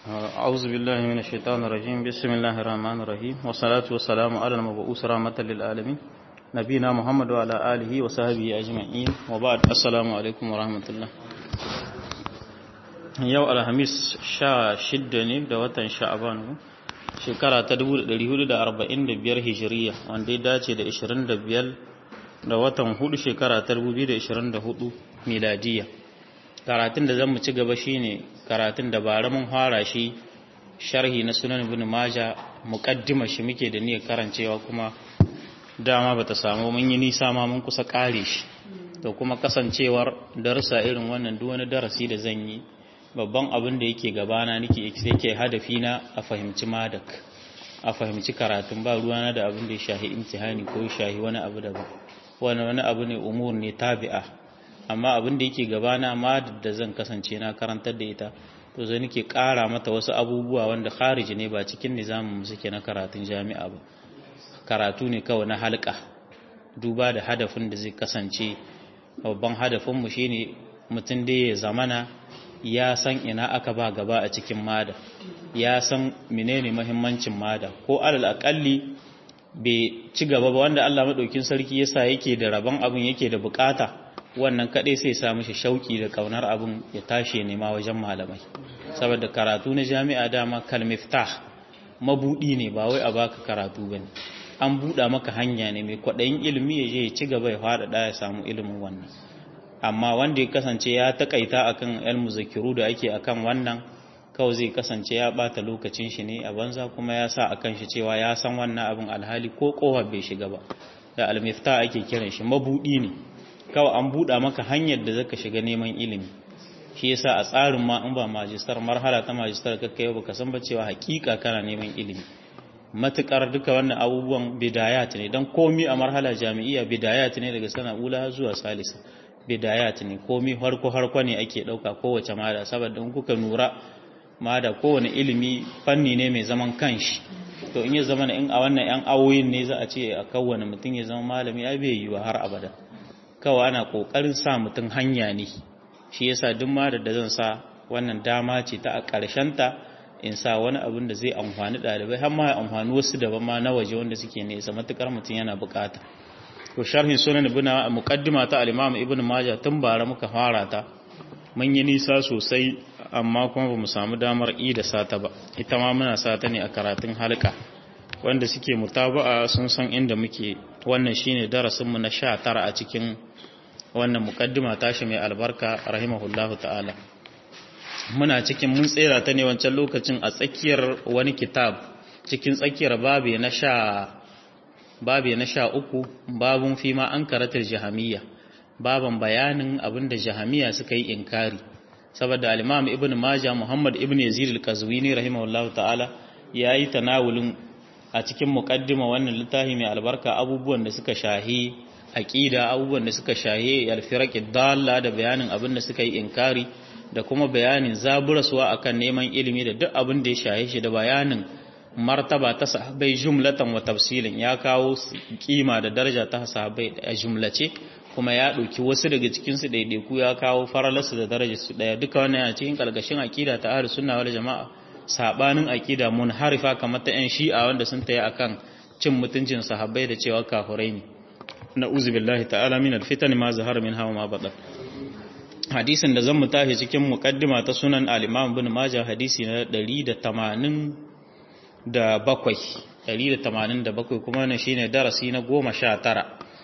أعوذ بالله من الشيطان الرجيم بسم الله الرحمن الرحيم والصلاة والسلام على المبعوث رحمة للعالمين نبينا محمد وعلى آله وصحبه أجمعين وبعد السلام عليكم ورحمة الله yau alhamis sha shidda ne da watan sha'aban shekara ta 1445 hijiriya wanda ya dace da 25 da watan hudu shekara ta 2024 miladiya karatun da zan mu ci gaba shine karatun da bara mun fara shi sharhi na sunan ibn maja muqaddima shi muke da niyyar karancewa kuma dama bata samu mun yi nisa ma mun kusa kare shi to kuma kasancewar darasa irin wannan duk wani darasi da zan yi babban abin da yake gabana nake yake hadafi na a fahimci madak a fahimci karatun ba ruwana da abin da ya shahi imtihani ko ya shahi wani abu daban wani wani abu ne umur ne tabi'a amma abin da yake gabana ma da zan kasance na karantar da ita to zai nake kara mata wasu abubuwa wanda khariji ne ba cikin nizamin mu suke na karatun jami'a ba karatu ne kawai na halka duba da hadafin da zai kasance babban hadafin mu shine mutum da ya zamana ya san ina aka ba gaba a cikin mada ya san menene mahimmancin mada ko alal akalli bai ci gaba ba wanda Allah madaukin sarki yasa yake da rabon abin yake da bukata wannan kadai sai sa mishi shauki da kaunar abin ya tashi nema wajen malamai saboda karatu na jami'a dama kalmiftah mabudi ne ba wai a baka karatu bane an buɗa maka hanya ne mai kwaɗayin ilimi ya je ya ci gaba ya faɗaɗa ya samu ilimin wannan amma wanda ya kasance ya takaita akan yan muzakiru da ake akan wannan kawai zai kasance ya bata lokacin shi ne a banza kuma ya sa akan shi cewa ya san wannan abin alhali ko kowa bai shiga ba da almifta ake kiran shi mabudi ne kawai an buɗa maka hanyar da zaka shiga neman ilimi shi yasa a tsarin ma in ba majistar marhala ta majistar kakka yau baka san ba cewa hakika kana neman ilimi matukar duka wannan abubuwan bidayat ne dan komi a marhala jami'iyya bidayat ne daga sana ula zuwa salisa bidayat ne komi harko harko ne ake dauka kowace mada saboda in kuka nura mada kowane ilimi fanni ne mai zaman kanshi to in ya zama in a wannan yan awoyin ne za a ce a kowane mutum ya zama malami ai bai yiwa har abada kawai ana kokarin sa mutum hanya ne shi yasa duk madar da zan sa wannan dama ce ta a karshen ta in sa wani abin da zai amfani ɗalibai har ma ya amfani wasu daban ma na waje wanda suke nesa matukar mutum yana bukata to sharhin sunan ibn muqaddima ta al-imam ibn majah tun bara muka fara ta mun yi nisa sosai amma kuma bamu samu damar i da sata ba ita ma muna sata ne a karatun halka wanda suke mutaba'a sun san inda muke wannan shine darasin mu na 19 a cikin wannan muqaddima tashi mai albarka rahimahullahu ta'ala muna cikin mun tsera ta ne wancan lokacin a tsakiyar wani kitab cikin tsakiyar babe na sha babe na sha uku babun fi ma an karatar jahamiyya baban bayanin abinda jahamiyya suka yi inkari saboda al-imam ibn majah muhammad ibn yazid al-qazwini rahimahullahu ta'ala yayi tanawulin a cikin muqaddima wannan littafi mai albarka abubuwan da suka shahi aqida abubuwan da suka shahi al-firaq dalla da bayanin abin da suka yi inkari da kuma bayanin zaburaswa akan neman ilimi da duk abin da ya shahi shi da bayanin martaba ta sahabbai jumlatan wa tafsilin ya kawo kima da daraja ta sahabbai a jumlace kuma ya ɗauki wasu daga cikin su daidaiku ya kawo faralarsu da darajar su daya duka wannan yana cikin kalkashin aqida ta ahlus sunna wal jamaa sabanin aqida munharifa kamar ta yan shi'a wanda sun tayi akan cin mutuncin sahabbai da cewa kafirai ne na'uzu billahi ta'ala min alfitan ma zahara minha wa ma batan hadisin da zan mu tashi cikin muqaddima ta sunan al-imam ibn majah hadisi na 180 da bakwai ɗari da tamanin da bakwai kuma wannan shine darasi na goma sha tara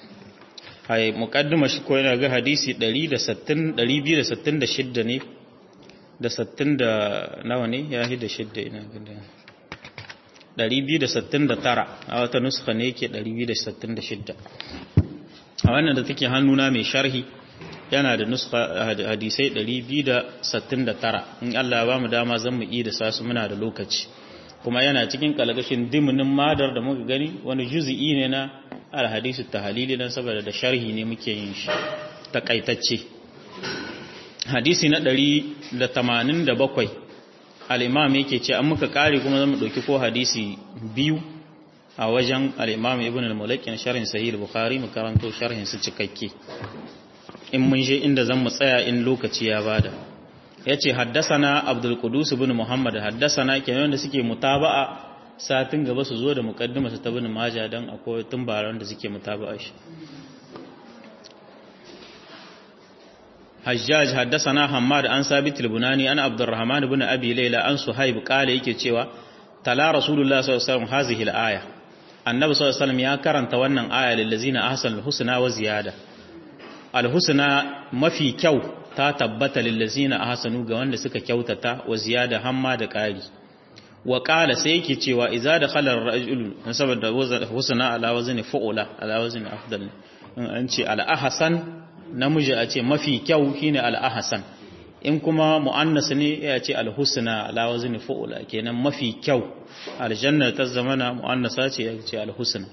hai muƙaddima shi ko yana ga hadisi ɗari da sattin ɗari biyu da sattin da shidda ne da sattin da nawa ne ya da shidda ina gada ɗari biyu da sattin da tara a wata nuska ne yake ɗari biyu da sattin da shidda a wannan da take hannuna mai sharhi yana da nuska hadisai ɗari biyu da sattin da tara in Allah ya ba mu dama zan mu iya da sasu muna da lokaci kuma yana cikin kalgashin diminin madar da muka gani wani juzi'i ne na alhadisu tahalili dan saboda da sharhi ne muke yin shi takaitacce hadisi na 187 al-imam yake ce an muka kare kuma zamu dauki ko hadisi biyu a wajen al-imam ibn al-mulaki na sharhin sahih al-bukhari mu karanto sharhin su cikakke in mun je inda zan mu tsaya in lokaci ya bada yace haddasana Abdul Qudus ibn Muhammad haddasana kenan da suke mutaba'a satin gaba su zo da muqaddima su ta ibn Majah dan akwai tumbaran da suke mutaba'a shi Hajjaj haddasana Hammad an Sabit al-Bunani an Abdurrahman ibn Abi Layla an Suhaib qala yake cewa tala Rasulullah sallallahu alaihi wasallam hazihi al-aya Annabi sallallahu alaihi wasallam ya karanta wannan aya lil ladzina ahsanul husna wa ziyada al-husna mafi kyau ta tabbata lil ladzina ahsanu ga wanda suka kyautata wa ziyada hamma da ƙari wa qala sai yake cewa idza dakhala ar-rajul saboda husna ala wazni fu'ula ala wazni afdal in an ce al-ahsan namiji a ce mafi kyau shine al-ahsan in kuma mu'annas ne ya ce al-husna ala wazni fu'ula kenan mafi kyau aljanna ta zamana mu'annasa ce ya ce al-husna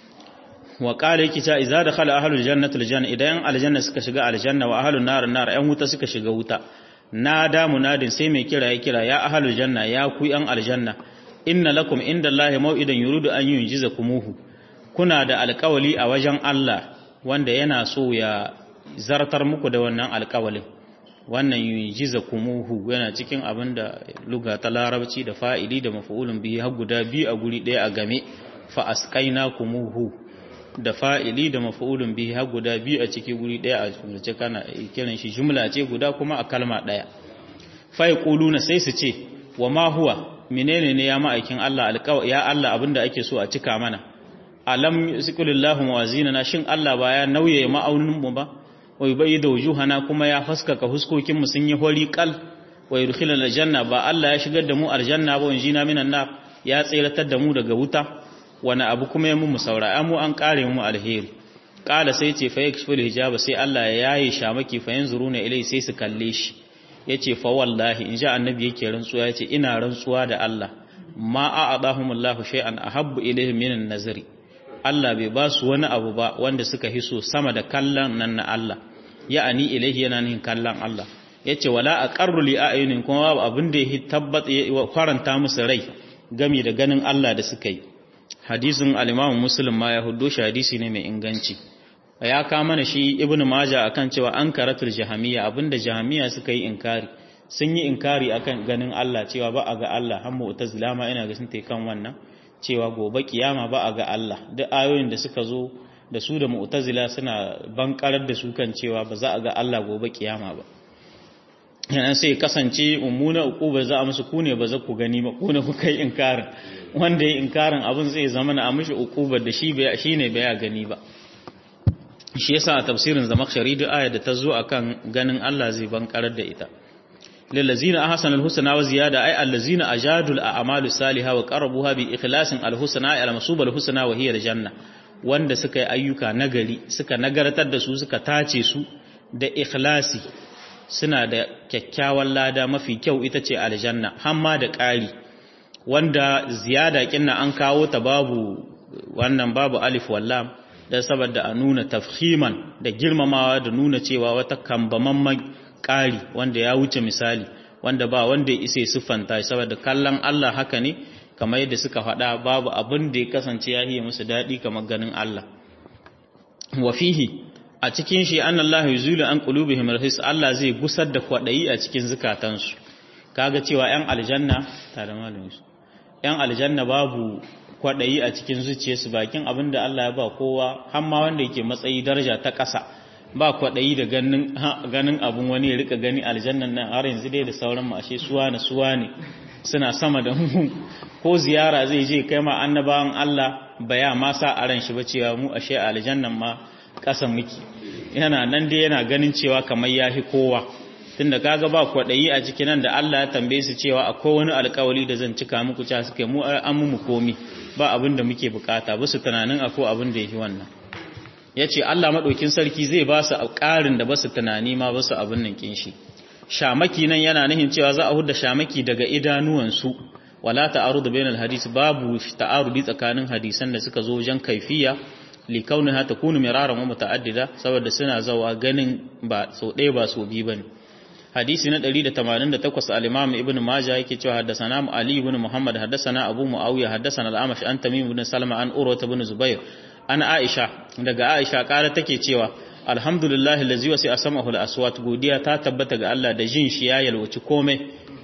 wa qala yake ta idza dakhala ahlul jannati aljanna idan aljanna suka shiga aljanna wa ahlun nar nar ayan wuta suka shiga wuta nada munadin sai mai kira ya kira ya ahlul janna ya ku yan aljanna inna lakum indallahi maw'idan yuridu an yunjizakumuhu kuna da alƙawali a wajen Allah wanda yana so ya zartar muku da wannan alƙawalin wannan yunjizakumuhu yana cikin abinda luga ta larabci da fa'ili da maf'ulun bihi har guda biyu a guri ɗaya a game fa asqainakumuhu da fa'ili da maf'ulun bihi har guda biyu a ciki guri ɗaya a jumlace kana kiran shi jumla ce guda kuma a kalma ɗaya fa yaquluna sai su ce wa ma huwa menene ne ya ma'aikin Allah alƙawa ya Allah abinda ake so a cika mana alam yusqilillahu mawazinana shin Allah ba ya nauye ma'aunin mu ba wa yubayyidu wujuhana kuma ya haskaka huskokin mu sun yi hori kal wa yudkhilul janna ba Allah ya shigar da mu aljanna ba wanjina minan nar ya tsiratar da mu daga wuta wani abu kuma ya mu saura mu an kare mu alheri kala sai ce fa yakshful hijaba sai Allah ya yaye shamaki fa yanzuruna ilai sai su kalle shi yace fa wallahi in ja annabi yake rantsuwa yace ina rantsuwa da Allah ma a'adahumullahu shay'an ahabbu ilaihim minan nazari Allah bai ba su wani abu ba wanda suka hiso sama da kallon nan na Allah ya'ani ilaihi yana nihin kallon Allah yace wala aqarru li a'yunin kuma babu abin da ya tabbata ya faranta musu rai gami da ganin Allah da suka yi hadisin al-Imam Muslim ma ya huddo shi hadisi ne mai inganci ya ka mana shi Ibn Majah akan cewa an karatul jahamiyya abinda jahamiyya suka yi inkari sun yi inkari akan ganin Allah cewa ba a ga Allah har mu'tazila ma ina ga sun tai kan wannan cewa gobe kiyama ba a ga Allah duk ayoyin da suka zo da su da mu'tazila suna bankarar da su kan cewa ba za a ga Allah gobe kiyama ba yana sai kasance mummuna uquba za a musu ku ne ba za ku gani ba ku ne kuka yi inkarin wanda ya inkarin abin zai zama na mishi uqubar da shi bai shine bai ya gani ba shi yasa a tafsirin zamakhshari da aya da ta zo akan ganin Allah zai bankarar da ita lillazina ahsana alhusna wa ziyada ay allazina ajadul a'malu salihah wa qarabuha bi ikhlasin alhusna ay almasub alhusna wa hiya aljanna wanda suka yi ayyuka nagari suka nagartar da su suka tace su da ikhlasi suna da kyakkyawan lada mafi kyau ita ce aljanna hamma da ƙari wanda ziyada kinna an kawo ta babu wannan babu alif wallam da saboda a nuna tafhiman da girmamawa da nuna cewa wata kambamamman ƙari wanda ya wuce misali wanda ba wanda ya isa siffanta saboda kallon Allah haka ne kamar yadda suka faɗa babu abin da ya kasance ya yi musu daɗi kamar ganin Allah wa fihi a cikin shi an Allah yuzulu an qulubihim rahis Allah zai gusar da kwadayi a cikin zukatansu kaga cewa yan aljanna tare malamin su yan aljanna babu kwadayi a cikin zuciyarsu bakin abinda Allah ya ba kowa har ma wanda yake matsayi daraja ta ƙasa ba kwadayi da ganin ganin abun wani ya rika gani aljannan nan har yanzu dai da sauran mu ashe suwa na suwa ne suna sama da mu ko ziyara zai je kai ma annabawan Allah baya ma sa a ran shi ba cewa mu ashe aljannan ma ƙasan miki yana nan dai yana ganin cewa kamar yafi kowa tunda kaga ba kwaɗayi a cikin nan da Allah ya tambaye su cewa akwai wani alƙawari da zan cika muku cewa suke mu an mu komi ba abin da muke bukata ba su tunanin akwai abin da yake wannan yace Allah madaukin sarki zai ba su ƙarin da ba su tunani ma ba su abin nan kin shi shamaki nan yana nihin cewa za a hudda shamaki daga idanuwansu wala ta'arudu bainal hadis babu ta'arudi tsakanin hadisan da suka zo wajen kaifiya likauniha takunu miraran wa muta'addida saboda suna zawa ganin ba so ɗaya ba so biyu bane hadisi na 188 al-imam ibn majah yake cewa haddathana ali ibn muhammad haddathana abu muawiya haddathana al-amash an tamim ibn salama an urwa ibn zubair an aisha daga aisha kara take cewa alhamdulillahi allazi wasi asmahu al-aswat godiya ta tabbata ga Allah da jin shi ya yalwaci komai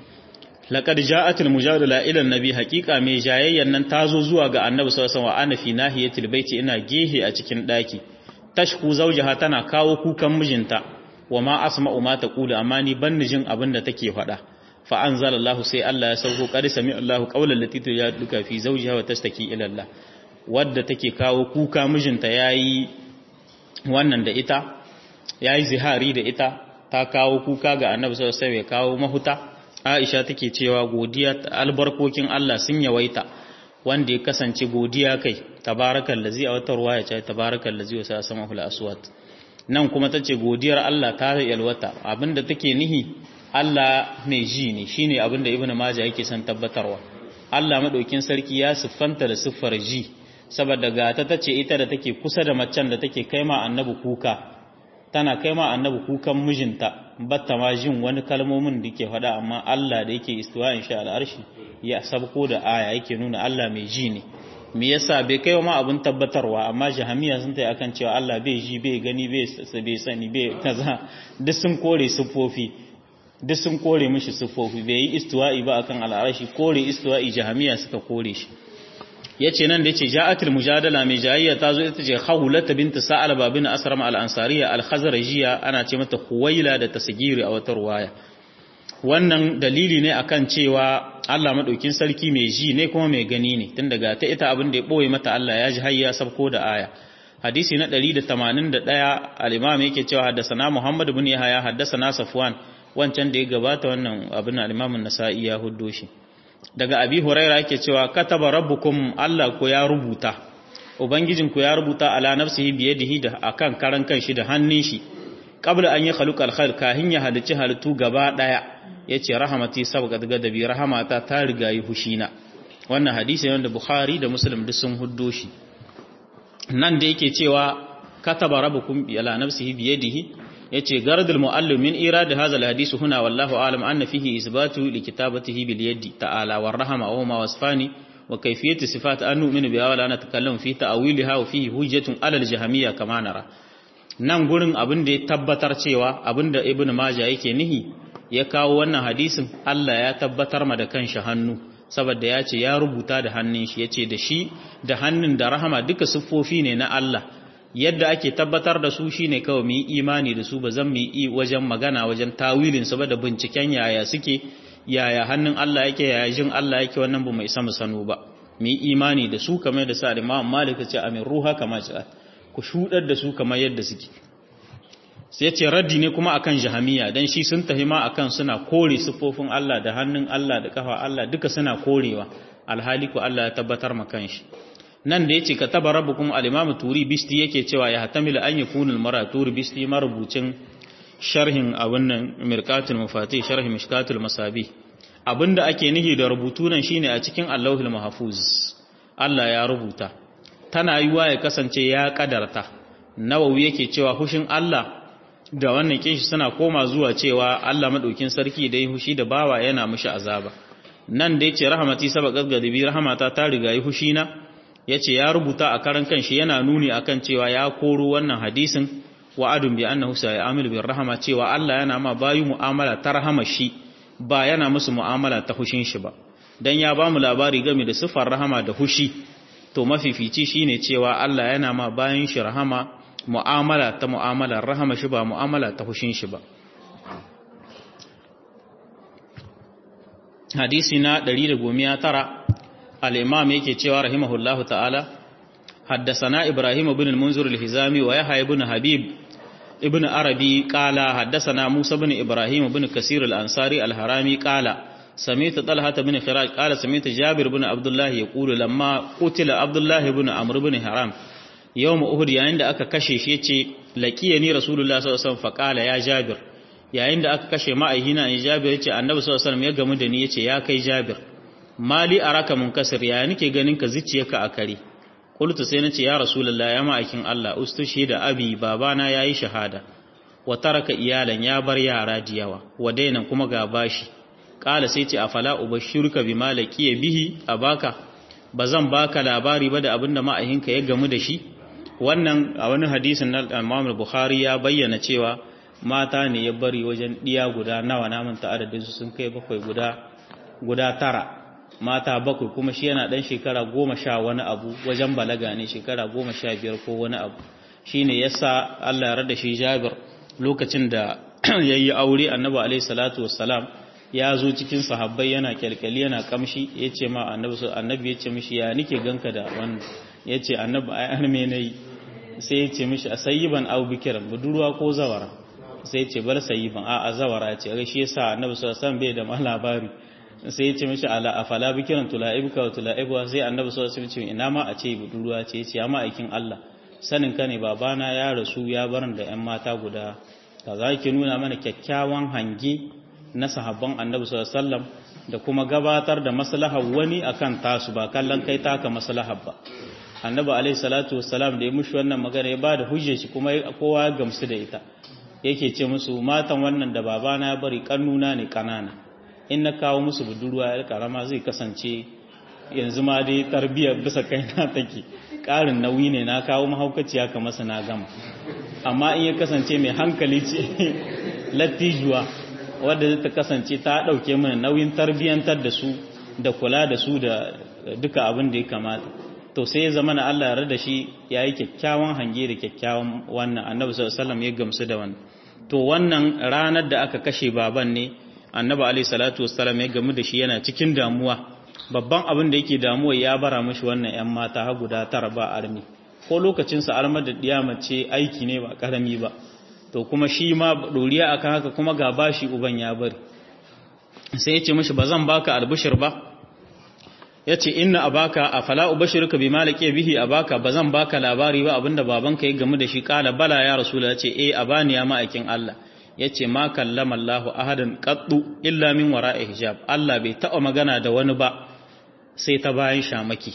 laqad ja'at al-mujadala ila an-nabi haqiqa mai jayayyan nan tazo zuwa ga annabi sallallahu alaihi wasallam wa ana fi nahiyatil baiti ina gehe a cikin daki tashku zawjaha tana kawo kukan mijinta wa ma asma'u ma taqulu amma ni ban jin abin da take faɗa fa anzalallahu sai Allah ya sauko qad sami Allahu qawlan lati tujaduka fi zawjiha wa tastaki ila Allah wadda take kawo kuka mijinta yayi wannan da ita yayi zihari da ita ta kawo kuka ga Annabi sallallahu alaihi wasallam ya kawo mahuta Aisha take cewa godiya albarkokin Allah sun yawaita wanda ya kasance godiya kai tabarakal ladzi a wata ruwaya ce tabarakal ladzi wa samahu al-aswat nan kuma tace godiyar Allah ta yalwata abinda take nihi Allah mai ji ne shine abinda Ibn Majah yake son tabbatarwa Allah madaukin sarki ya siffanta da siffar ji saboda ga ta tace ita da take kusa da macen da take kaima annabi kuka tana kaima annabi kukan mijinta batta ma jin wani kalmomin da ke faɗa amma Allah da yake istiwa insha al'arshi ya sabko da aya yake nuna Allah mai ji ne me yasa bai kai ma abin tabbatarwa amma jahamiya sun tayi akan cewa Allah bai ji bai gani bai bai sani bai kaza duk sun kore siffofi duk sun kore mishi siffofi bai yi istiwa'i ba akan al'arshi kore istiwa'i jahamiya suka kore shi yace nan da yace ja'atul mujadala mai jayayya ta zo ita ce khawlat bint sa'alaba bin asram al-ansariya al-khazrajiyya ana ce mata khuwaila da tasgiri a wata ruwaya wannan dalili ne akan cewa Allah madaukin sarki mai ji ne kuma mai gani ne tun daga ta ita abin da ya boye mata Allah ya ji hayya sabko da aya hadisi na 181 al-imam yake cewa haddathana Muhammad ibn Yahya haddathana Safwan wancan da ya gabata wannan abin al-imam an-Nasa'i ya huddo shi daga Abi Huraira yake cewa kataba rabbukum Allah ko ya rubuta ubangijinku ya rubuta ala nafsihi biyadihi da akan karan kanshi da hannun shi qabla an yi khaluqal khalq kahin ya halicci halittu gaba daya yace rahamati sabqat gadabi rahamata ta riga yi hushina wannan hadisi ne da Bukhari da Muslim duk sun huddo shi nan da yake cewa kataba rabbukum ala nafsihi biyadihi yace gardul muallim min irad hadha alhadith huna wallahu alam anna fihi isbatu likitabatihi bil yadi ta'ala war rahama wa ma wasfani wa kayfiyatu sifat an nu'minu biha wa la natakallamu fi ta'wiliha wa fihi hujjatun ala al-jahmiyya kama nara nan gurin abin da ya tabbatar cewa abin da ibnu majah yake nihi ya kawo wannan hadisin Allah ya tabbatar ma da kanshi hannu saboda ya ce ya rubuta da hannun shi ya ce da shi da hannun da rahama duka siffofi ne na Allah yadda ake tabbatar da su shine kawai mu yi imani da su ba zan mu yi wajen magana wajen tawilin su ba da binciken yaya suke yaya hannun Allah yake yaya jin Allah yake wannan ba mai sama sanu ba mu yi imani da su kamar da sa Imam Malik ce amin ruha kama ce ku shudar da su kamar yadda suke sai ce raddi ne kuma akan jahamiya dan shi sun tahima akan suna kore siffofin Allah da hannun Allah da kafa Allah duka suna korewa alhali ko Allah ya tabbatar ma kanshi nan da yace kataba rabbukum al-imam turi bisti yake cewa ya hatamilu an yakuna al-mara turi bisti marubucin sharhin abun nan mirqatul mafatih sharhi mishkatul masabi abinda ake nihi da rubutu nan shine a cikin Allahul mahfuz Allah ya rubuta tana yiwa ya kasance ya kadarta nawawi yake cewa hushin Allah da wannan kinshi suna koma zuwa cewa Allah madaukin sarki da yi hushi da bawa yana mishi azaba nan da yace rahmati sabaqat gadibi rahmata ta riga yi hushi na yace ya rubuta a karan kanshi yana nuni akan cewa ya koro wannan hadisin wa'adun bi annahu sa'amil bir rahama cewa Allah yana ma bayu mu'amala ta rahama shi ba yana musu mu'amala ta hushin shi ba dan ya ba mu labari game da sifar rahama da hushi to mafifici shine cewa Allah yana ma bayan shi rahama mu'amala ta mu'amalar rahama shi ba mu'amala ta hushin shi ba hadisi na 119 al-imam yake cewa rahimahullahu ta'ala حدثنا إبراهيم بن المنذر الهزامي ويحيى بن حبيب ابن عربي قال حدثنا موسى بن إبراهيم بن كثير الأنصاري الهرامي قال سمعت طلحة بن خراج قال سمعت جابر بن عبد الله يقول لما قتل عبد الله بن عمرو بن حرام يوم أهد yayin da aka kashe shi yace laqiyani rasulullah sallallahu alaihi wasallam faqala ya jabir yayin da aka kashe ma'aihina ne jabir yace annabi sallallahu alaihi wasallam ya gamu da ni yace ya kai jabir mali araka munkasir ya nake ganin ka zuciyarka a kare qultu sai nace ya rasulullah ya ma'aikin Allah ustushi da abi babana yayi shahada wa taraka iyalan ya bar yara da yawa wa dainan kuma ga bashi kala sai ce afala ubashshiruka bima laqiya bihi abaka bazan baka labari ba da abinda ma'ahinka ya gamu da shi wannan a wani hadisin na Imam Bukhari ya bayyana cewa mata ne ya bari wajen diya guda nawa namun ta adadin su sun kai bakwai guda guda tara mata bakwai kuma shi yana dan shekara goma sha wani abu wajen balaga ne shekara goma sha biyar ko wani abu shine yasa Allah ya rada shi Jabir lokacin da yayi aure Annabi alaihi salatu wassalam ya zo cikin sahabbai yana kyalkyali yana kamshi yace ma Annabi Annabi yace mishi ya nike ganka da wannan yace Annabi ai an me nayi sai yace mishi asayyiban aw bikiran budurwa ko zawara sai yace bar sayyiban a a zawara ce shi yasa Annabi sallallahu alaihi wasallam bai da ma labari sai yace mishi ala afala bikiran tulaibuka wa tulaibuwa sai Annabi sallallahu alaihi wasallam ina ma a ce budurwa ce yace ya ma aikin Allah sanin ka ne babana ya rasu ya barin da 'yan mata guda ka za ki nuna mana kyakkyawan hange na sahabban annabi sallam da kuma gabatar da maslahar wani akan tasu ba kallon kai taka maslahar ba annabi alaihi salatu wassalam da ya mushi wannan magana ya bada hujjar shi kuma kowa ya gamsu da ita yake ce musu matan wannan da babana ya bari kannuna ne kanana in na kawo musu budurwa yar karama zai kasance yanzu ma dai tarbiyyar bisa kaina take ƙarin nauyi ne na kawo mahaukaciya ka masa na gama amma in ya kasance mai hankali ce lattijuwa wadda ta kasance ta ɗauke mana nauyin tarbiyyantar da su da kula da su da duka abin da ya kamata to sai ya zama na Allah ya da shi ya yi kyakkyawan hange da kyakkyawan wannan annabi sallallahu ya gamsu da wannan to wannan ranar da aka kashe baban ne annabi alaihi salatu wassalam ya gamu da shi yana cikin damuwa babban abin da yake damuwa ya bara mashi wannan 'yan mata ha guda tara ba armi ko lokacinsa armar da ɗiya mace aiki ne ba ƙarami ba to kuma shi ma ɗoriya akan haka kuma ga bashi uban ya bari sai ya ce mashi ba zan baka albishir ba ya ce inna a baka a fala ubashirka bi malake bihi a baka ba zan baka labari ba abinda babanka ya gamu da shi kala bala ya rasula ya ce eh a bani ya ma'aikin Allah ya ce ma kallama Allahu ahadan qattu illa min wara'i hijab Allah bai taɓa magana da wani ba sai ta bayan shamaki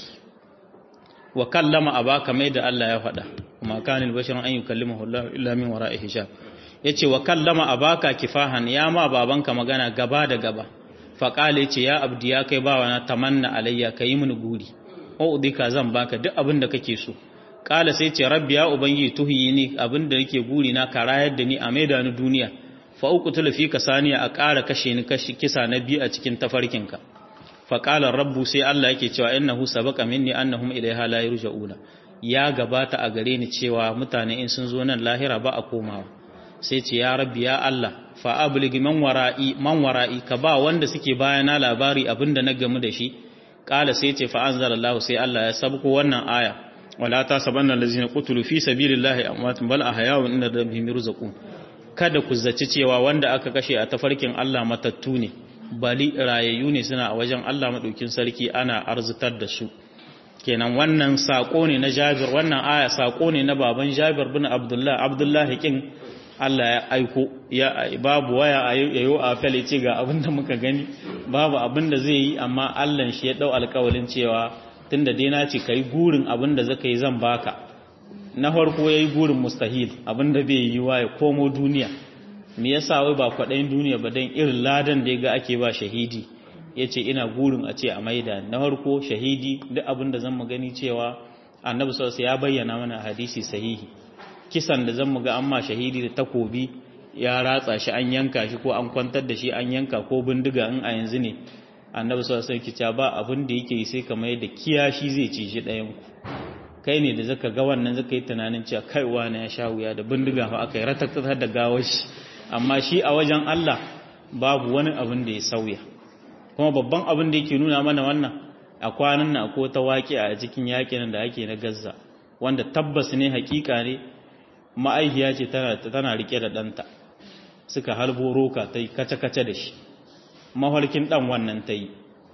wa kallama abaka mai da Allah ya faɗa kuma kanil basharun an yukallimahu Allah illa min wara'i hijab yace wa kallama abaka kifahan ya ma babanka magana gaba da gaba fa qala yace ya abdi ya kai bawa na tamanna alayya kai mini guri o udika zan baka duk abin da kake so kala sai ce rabbi ya ubangi tuhiyini abin da nake guri na karayar da ni a maida ni duniya fa uqtul fika saniya a ƙara kashe ni kashi kisa na biyu a cikin tafarkinka faƙalar rabbu sai Allah yake cewa innahu sabaqa minni annahum ilaiha la yurja'una ya gabata a gare ni cewa mutane in sun zo nan lahira ba a komawa sai ce ya rabbi ya Allah fa ablig man wara'i man wara'i ka ba wanda suke bayana labari abinda na gamu da shi qala sai ce fa anzalallahu sai Allah ya sabko wannan aya wala tasabanna allazina qutilu fi sabilillahi amwatun bal ahya'un inda rabbihim yurzaqun kada ku zaci cewa wanda aka kashe a tafarkin Allah matattu ne bali rayayyu ne suna a wajen Allah maɗaukin sarki ana arzitar da su kenan wannan saƙo ne na jabir wannan aya saƙo ne na baban jabir bin abdullah abdullah kin Allah ya aiko ya babu waya a yayo a fele ce ga abin da muka gani babu abin da zai yi amma Allah shi ya dau alƙawalin cewa tunda dai na ce kai gurin abin da zaka yi zan baka na farko yayi gurin mustahil abin da bai yi wa ya komo duniya me yasa wai ba kwaɗayin duniya ba don irin ladan da ya ga ake ba shahidi ya ce ina gurin a ce a maida na harko shahidi duk abin da zan mu gani cewa annabi sosai ya bayyana mana hadisi sahihi kisan da zan mu ga amma shahidi da takobi ya ratsa shi an yanka shi ko an kwantar da shi an yanka ko bindiga in a yanzu ne annabi sosai kica ba abin da yake yi sai kamar yadda kiyashi zai ci shi ɗayan ku kai ne da zaka ga wannan zaka yi tunanin cewa kai wani ya sha wuya da bindiga fa aka yi ratakta da gawar shi amma shi a wajen Allah babu wani abin da ya sauya kuma babban abin da yake nuna mana wannan a kwanan na ko ta waƙi a cikin yaƙin da ake na Gaza wanda tabbas ne hakika ne ma'aikiya ce tana tana rike da ɗanta suka halbo roka ta yi kace-kace da shi mahalkin ɗan wannan ta yi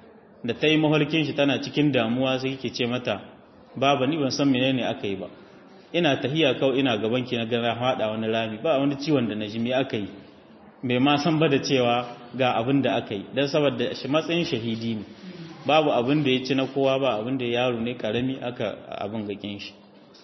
da ta yi mahalkin shi tana cikin damuwa sai ke ce mata baba ni ban san menene aka yi ba ina tahiya kawai ina gaban ki na gara hada wani rami ba wani ciwon da na ji me aka yi bai ma san ba da cewa ga abin da aka yi dan saboda shi matsayin shahidi ne babu abin da ya ci na kowa ba abin da yaro ne karami aka abin gakin shi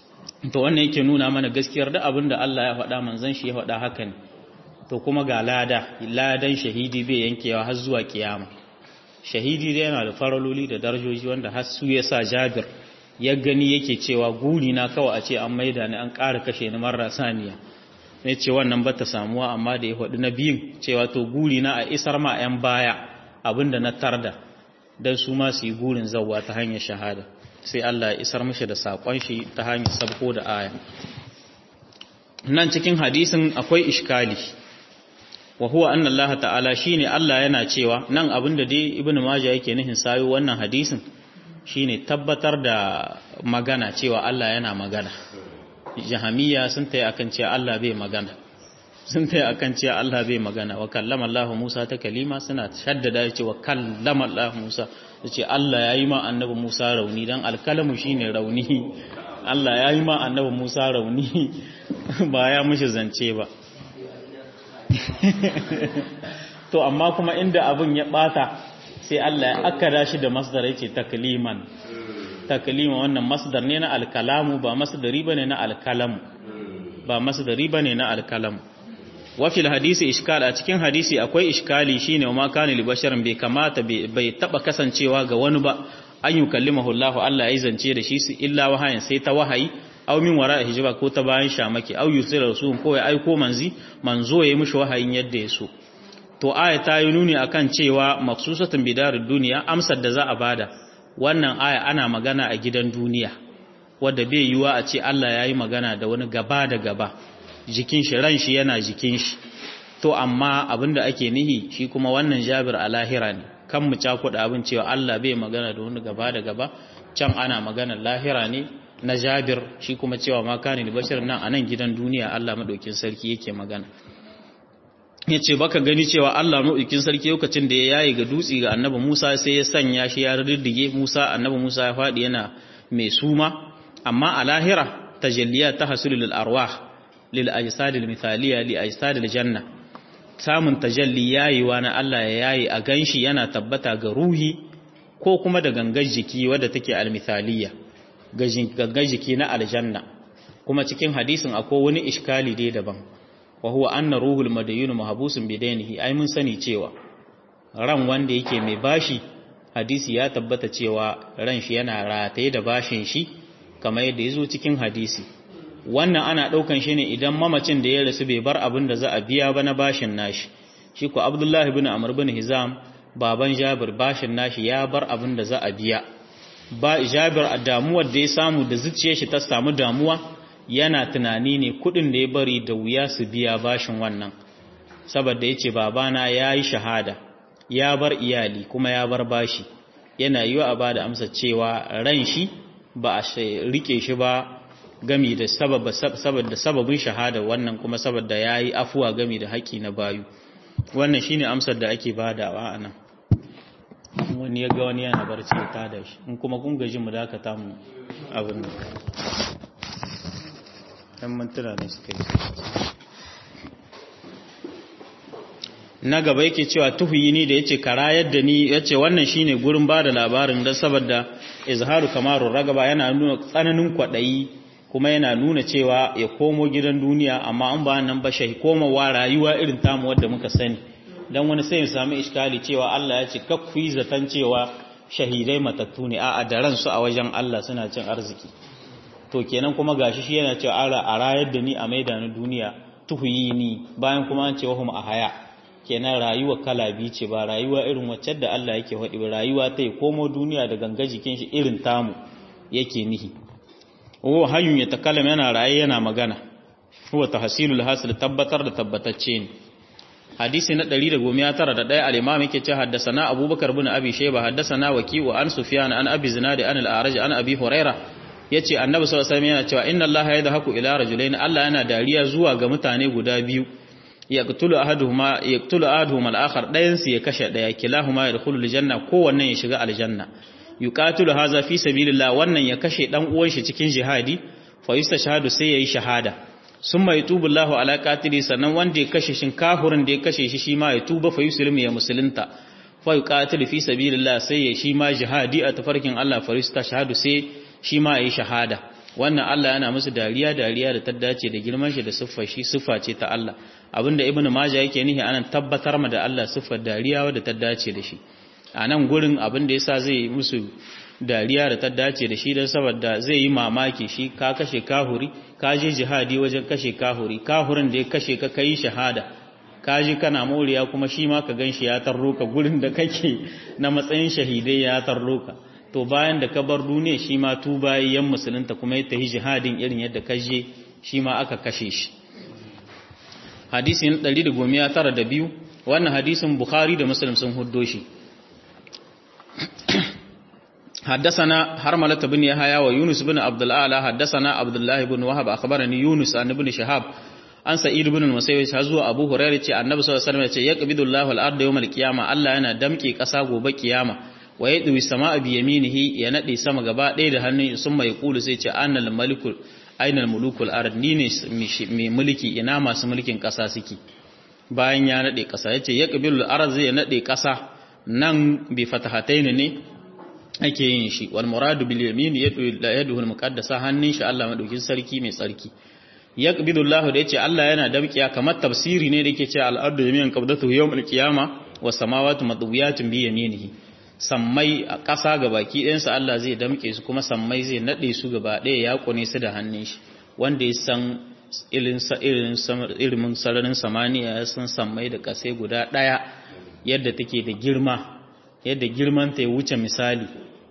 to wannan yake nuna mana gaskiyar da abin da Allah ya faɗa manzon shi ya faɗa haka ne to kuma ga lada ladan shahidi bai yankewa har zuwa kiyama shahidi dai yana da faraloli da darajoji wanda har su ya sa Jabir ya gani yake cewa guri na kawai a ce an maida ni an ƙara kashe ni marar saniya ne ce wannan ba ta samuwa amma da ya faɗi na biyun cewa to guri na a isar ma 'yan baya abinda na tarda don su ma su yi gurin zauwa ta hanyar shahada sai Allah ya isar mashi da saƙon shi ta hanyar sabko da aya nan cikin hadisin akwai ishkali wa huwa anna Allah ta'ala shine Allah yana cewa nan abinda dai ibnu majah yake nihin sayo wannan hadisin shine tabbatar da magana cewa Allah yana magana jahamiya sun tayi akan cewa Allah bai magana sun tayi akan cewa Allah bai magana wa kallama Allah Musa ta kalima suna shaddada cewa kallama Allah Musa yace Allah yayi ma annabi Musa rauni dan alkalamu shine rauni Allah yayi ma annabi Musa rauni ba ya mishi zance ba to amma kuma inda abin ya bata sai Allah ya akkada shi da masdar yace takliman takliman wannan masdar ne na alkalamu ba masdari bane na alkalamu ba masdari bane na alkalamu wa fil hadisi iskal a cikin hadisi akwai iskali shine ma kana li basharin bai kamata bai taba kasancewa ga wani ba an yukallimahu Allah Allah ya zance da shi illa wahayin sai ta wahayi aw min wara hijaba ko ta bayan shamaki aw yusira rasul ko ya aiko manzi manzo ya mishi wahayin yadda ya so to aya ta yi nuni akan cewa maksusatun bidarid duniya amsar da za a bada wannan aya ana magana a gidan duniya wadda bai yiwa a ce Allah ya yi magana da wani gaba da gaba jikin shi ran shi yana jikin shi to amma abinda ake nihi shi kuma wannan jabir a lahira ne kan mu cakuɗa abin cewa Allah bai magana da wani gaba da gaba can ana magana lahira ne na jabir shi kuma cewa ma kane bashir nan a nan gidan duniya Allah madaukin sarki yake magana ya ce baka gani cewa Allah maɗaukin sarki lokacin da ya yayi ga dutse ga annabi Musa sai ya sanya shi ya riddige Musa annabi Musa ya faɗi yana mai suma amma a lahira tajalliya ta hasulu lil arwah lil ajsad al mithaliya li ajsad al janna samun tajalli yayiwa na Allah ya yayi a ganshi yana tabbata ga ruhi ko kuma da gangar jiki wadda take al mithaliya gangar jiki na aljanna kuma cikin hadisin akwai wani iskali dai daban wa huwa anna ruhul madayun mahbusun bidainihi ai mun sani cewa ran wanda yake mai bashi hadisi ya tabbata cewa ran shi yana rataye da bashin shi kamar yadda yazo cikin hadisi wannan ana daukan shi ne idan mamacin da ya rasu bai bar abin da za a biya ba na bashin nashi shi ko Abdullahi ibn Amr ibn Hizam baban Jabir bashin nashi ya bar abin da za a biya ba Jabir a damuwar da ya samu da zuciyar shi ta samu damuwa yana tunani ne kudin da ya bari da wuya su biya bashin wannan saboda yace babana yayi shahada ya bar iyali kuma ya bar bashi yana yiwa a bada amsa cewa ran shi ba a rike shi ba gami da sababa saboda sababin shahada wannan kuma saboda yayi afuwa gami da haƙi na bayu wannan shine amsar da ake badawa anan wani ya ga wani yana barci ya tada shi in kuma kun gaji mu dakata mu abin nan ɗan mantuna ne suka yi na gaba yake cewa tuhuyi ni da yace kara yadda ni yace wannan shine gurin bada labarin dan saboda izharu kamarun ragaba yana nuna tsananin kwadayi kuma yana nuna cewa ya komo gidan duniya amma an ba nan ba shi komawa rayuwa irin tamu wadda muka sani dan wani sai ya samu iskali cewa Allah ya ce kakkuyi zaton cewa shahidai matattu ne a'a da ransu a wajen Allah suna cin arziki to kenan kuma gashi shi yana cewa ara a rayar da ni a maida ni duniya tuhuyi ni bayan kuma an ce wahum a haya kenan rayuwa kala biyu ce ba rayuwa irin wacce da Allah yake faɗi ba rayuwa ta komo duniya da ganga jikin shi irin tamu yake nihi wa hayyun ya takallama yana raye yana magana huwa tahsilul hasil tabbatar da tabbatacce ne hadisi na 191 al-imam yake ce haddasana abubakar bin abi shayba haddasana waki'u an sufyan an abi zinadi an al-a'raj an abi huraira yace annabi sallallahu alaihi wasallam yana cewa inna allaha yadhaku ila rajulain allah yana dariya zuwa ga mutane guda biyu yaqtulu ahaduhuma yaqtulu ahaduhuma al-akhar dayan su ya kashe daya kilahuma yadkhulu al-janna kowanne ya shiga aljanna yuqatilu hadha fi sabilillah wannan ya kashe dan uwan shi cikin jihadi fa yustashhadu sai yayi shahada summa yatubu Allahu ala qatili sannan wanda ya kashe shin kafirin da ya kashe shi shi ma ya tuba fa yuslimu ya musulunta fa yuqatilu fi sabilillah sai ya shi ma jihadi a tafarkin Allah fa yustashhadu sai shi ma yayi shahada wannan Allah yana musu dariya dariya da ta dace da girman shi da siffar shi siffa ce ta Allah abinda ibnu majah yake nihi anan tabbatar ma da Allah siffar dariya wadda ta dace da shi a nan gurin abin da yasa zai musu dariya da ta dace da shi don saboda zai yi mamaki shi ka kashe kahuri ka je jihadi wajen kashe kahuri kahurin da ya kashe ka kai shahada ka ji kana moriya kuma shi ma ka gan shi ya tarro ka gurin da kake na matsayin shahidai ya tarro ka to bayan da ka bar duniya shi ma tuba yan musulunta kuma ya tafi jihadin irin yadda ka je shi ma aka kashe shi hadisi na 192 wannan hadisin bukhari da muslim sun huddo shi حدثنا حرملة بن يحيى ويونس بن عبد الأعلى حدثنا عبد الله بن وهب أخبرني يونس عن ابن شهاب عن سعيد بن المسيب هزوا أبو هريرة النبي صلى الله عليه وسلم يقبض الله الأرض يوم القيامة الله أنا دمكي كسا gobe kiyama wa yadwi samaa bi yaminihi ya nade sama gaba ɗaya da hannun sun mai kulu sai ce annal malikul ainal mulukul ard ni ne mai mulki ina masu mulkin ƙasa suke bayan ya nade ƙasa yace yaqbilul ard zai nade ƙasa nan bi fatahataini ne ake yin shi wal muradu bil yamin yaduhu al muqaddasa hannun shi Allah madaukin sarki mai tsarki yaqbidu Allah da yace Allah yana damkiya kamar tafsiri ne da yake cewa al ardu yaminan qabdatu yawm al qiyama was samawati madwiyatun bi yaminihi sammai a ƙasa gabaki ɗayan sa Allah zai damke su kuma sammai zai nade su gaba ɗaya ya kone su da hannun shi wanda ya san irin ilimin sararin samaniya ya san sammai da ƙasai guda ɗaya yadda take da girma yadda girman ta ya wuce misali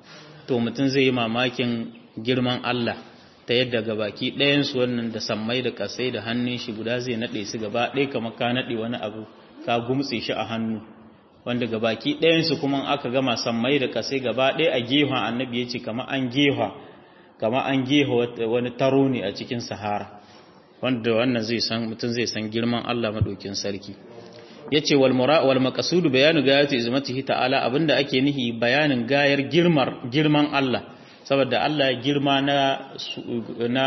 to mutum zai yi mamakin girman Allah ta yadda gabaki ɗayansu wannan da sammai da kasai da hannun shi guda zai naɗe su gaba ɗaya kamar ka naɗe wani abu ka gumtse shi a hannu wanda gabaki ɗayansu kuma aka gama sammai da kasai gaba ɗaya a gefen annabi ya ce kamar an gefa kamar an gefa wani taro ne a cikin sahara wanda wannan zai san mutum zai san girman Allah maɗaukin sarki yace wal mura wal maqsud bayanu gayati izmatihi ta'ala abinda ake nihi bayanin gayar girmar girman Allah saboda Allah ya girma na na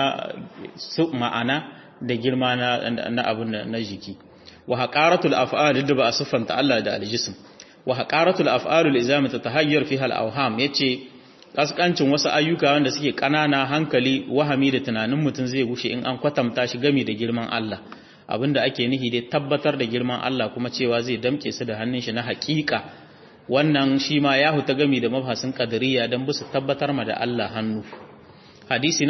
su ma'ana da girma na na abin na jiki wa haqaratul af'al da ba asfanta Allah da aljism wa haqaratul af'al lizam tatahayyar fiha al-awham yace kaskancin wasu ayyuka wanda suke kanana hankali wahami da tunanin mutum zai gushe in an kwatanta shi gami da girman Allah abinda ake nihi dai tabbatar da girman Allah kuma cewa zai damke su da hannun shi na hakika wannan shi ma ya huta gami da mafhasin qadariyya dan busu tabbatar ma da Allah hannu hadisi na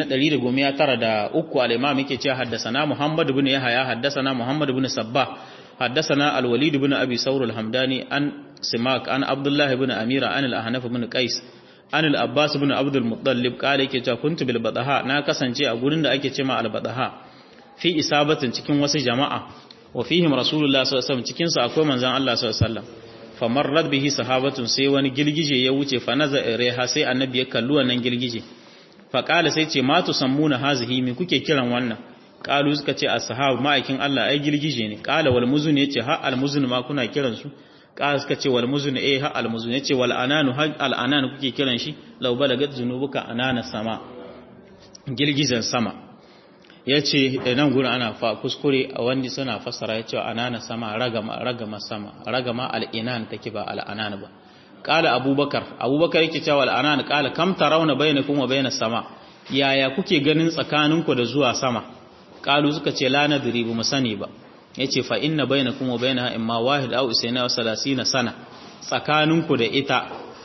193 al-imam yake cewa haddathana Muhammad ibn Yahya haddathana Muhammad ibn Sabbah haddathana al-Walid ibn Abi Sawr al-Hamdani an Simak an Abdullah ibn Amira an al-Ahnaf ibn Qais an al-Abbas ibn Abdul Muttalib kale yake cewa kuntu bil Badaha na kasance a gurin da ake cewa al-Badaha fi isabatin cikin wasu jama'a wa fihim rasulullah sallallahu alaihi wasallam cikin su akwai manzon Allah sallallahu alaihi wasallam famarrat bihi sahabatun sai wani girgije ya wuce fa naza reha sai annabi ya kalli wannan girgije fa qala sai ce ma tusammuna hazihi me kuke kiran wannan qalu suka ce ashabu ma'aikin Allah ai girgije ne qala wal muzun yace ha al muzun ma kuna kiran su qala suka ce wal muzun eh ha al muzun yace wal ananu ha al anan kuke kiran shi law balagat zunubuka anana sama girgijen sama ya ce nan gudun ana fa kuskure a wanda suna fassara ya ce anana sama ragama ragama sama ragama al'inan take ba al'anan ba kala abubakar abubakar yake cewa al'anan kala kam tarawna bainakum wa bainas sama yaya kuke ganin tsakaninku da zuwa sama kalu suka ce la nadri bu sani ba yace fa inna bainakum wa bainaha imma wahid aw isna wa salasina sana tsakaninku da ita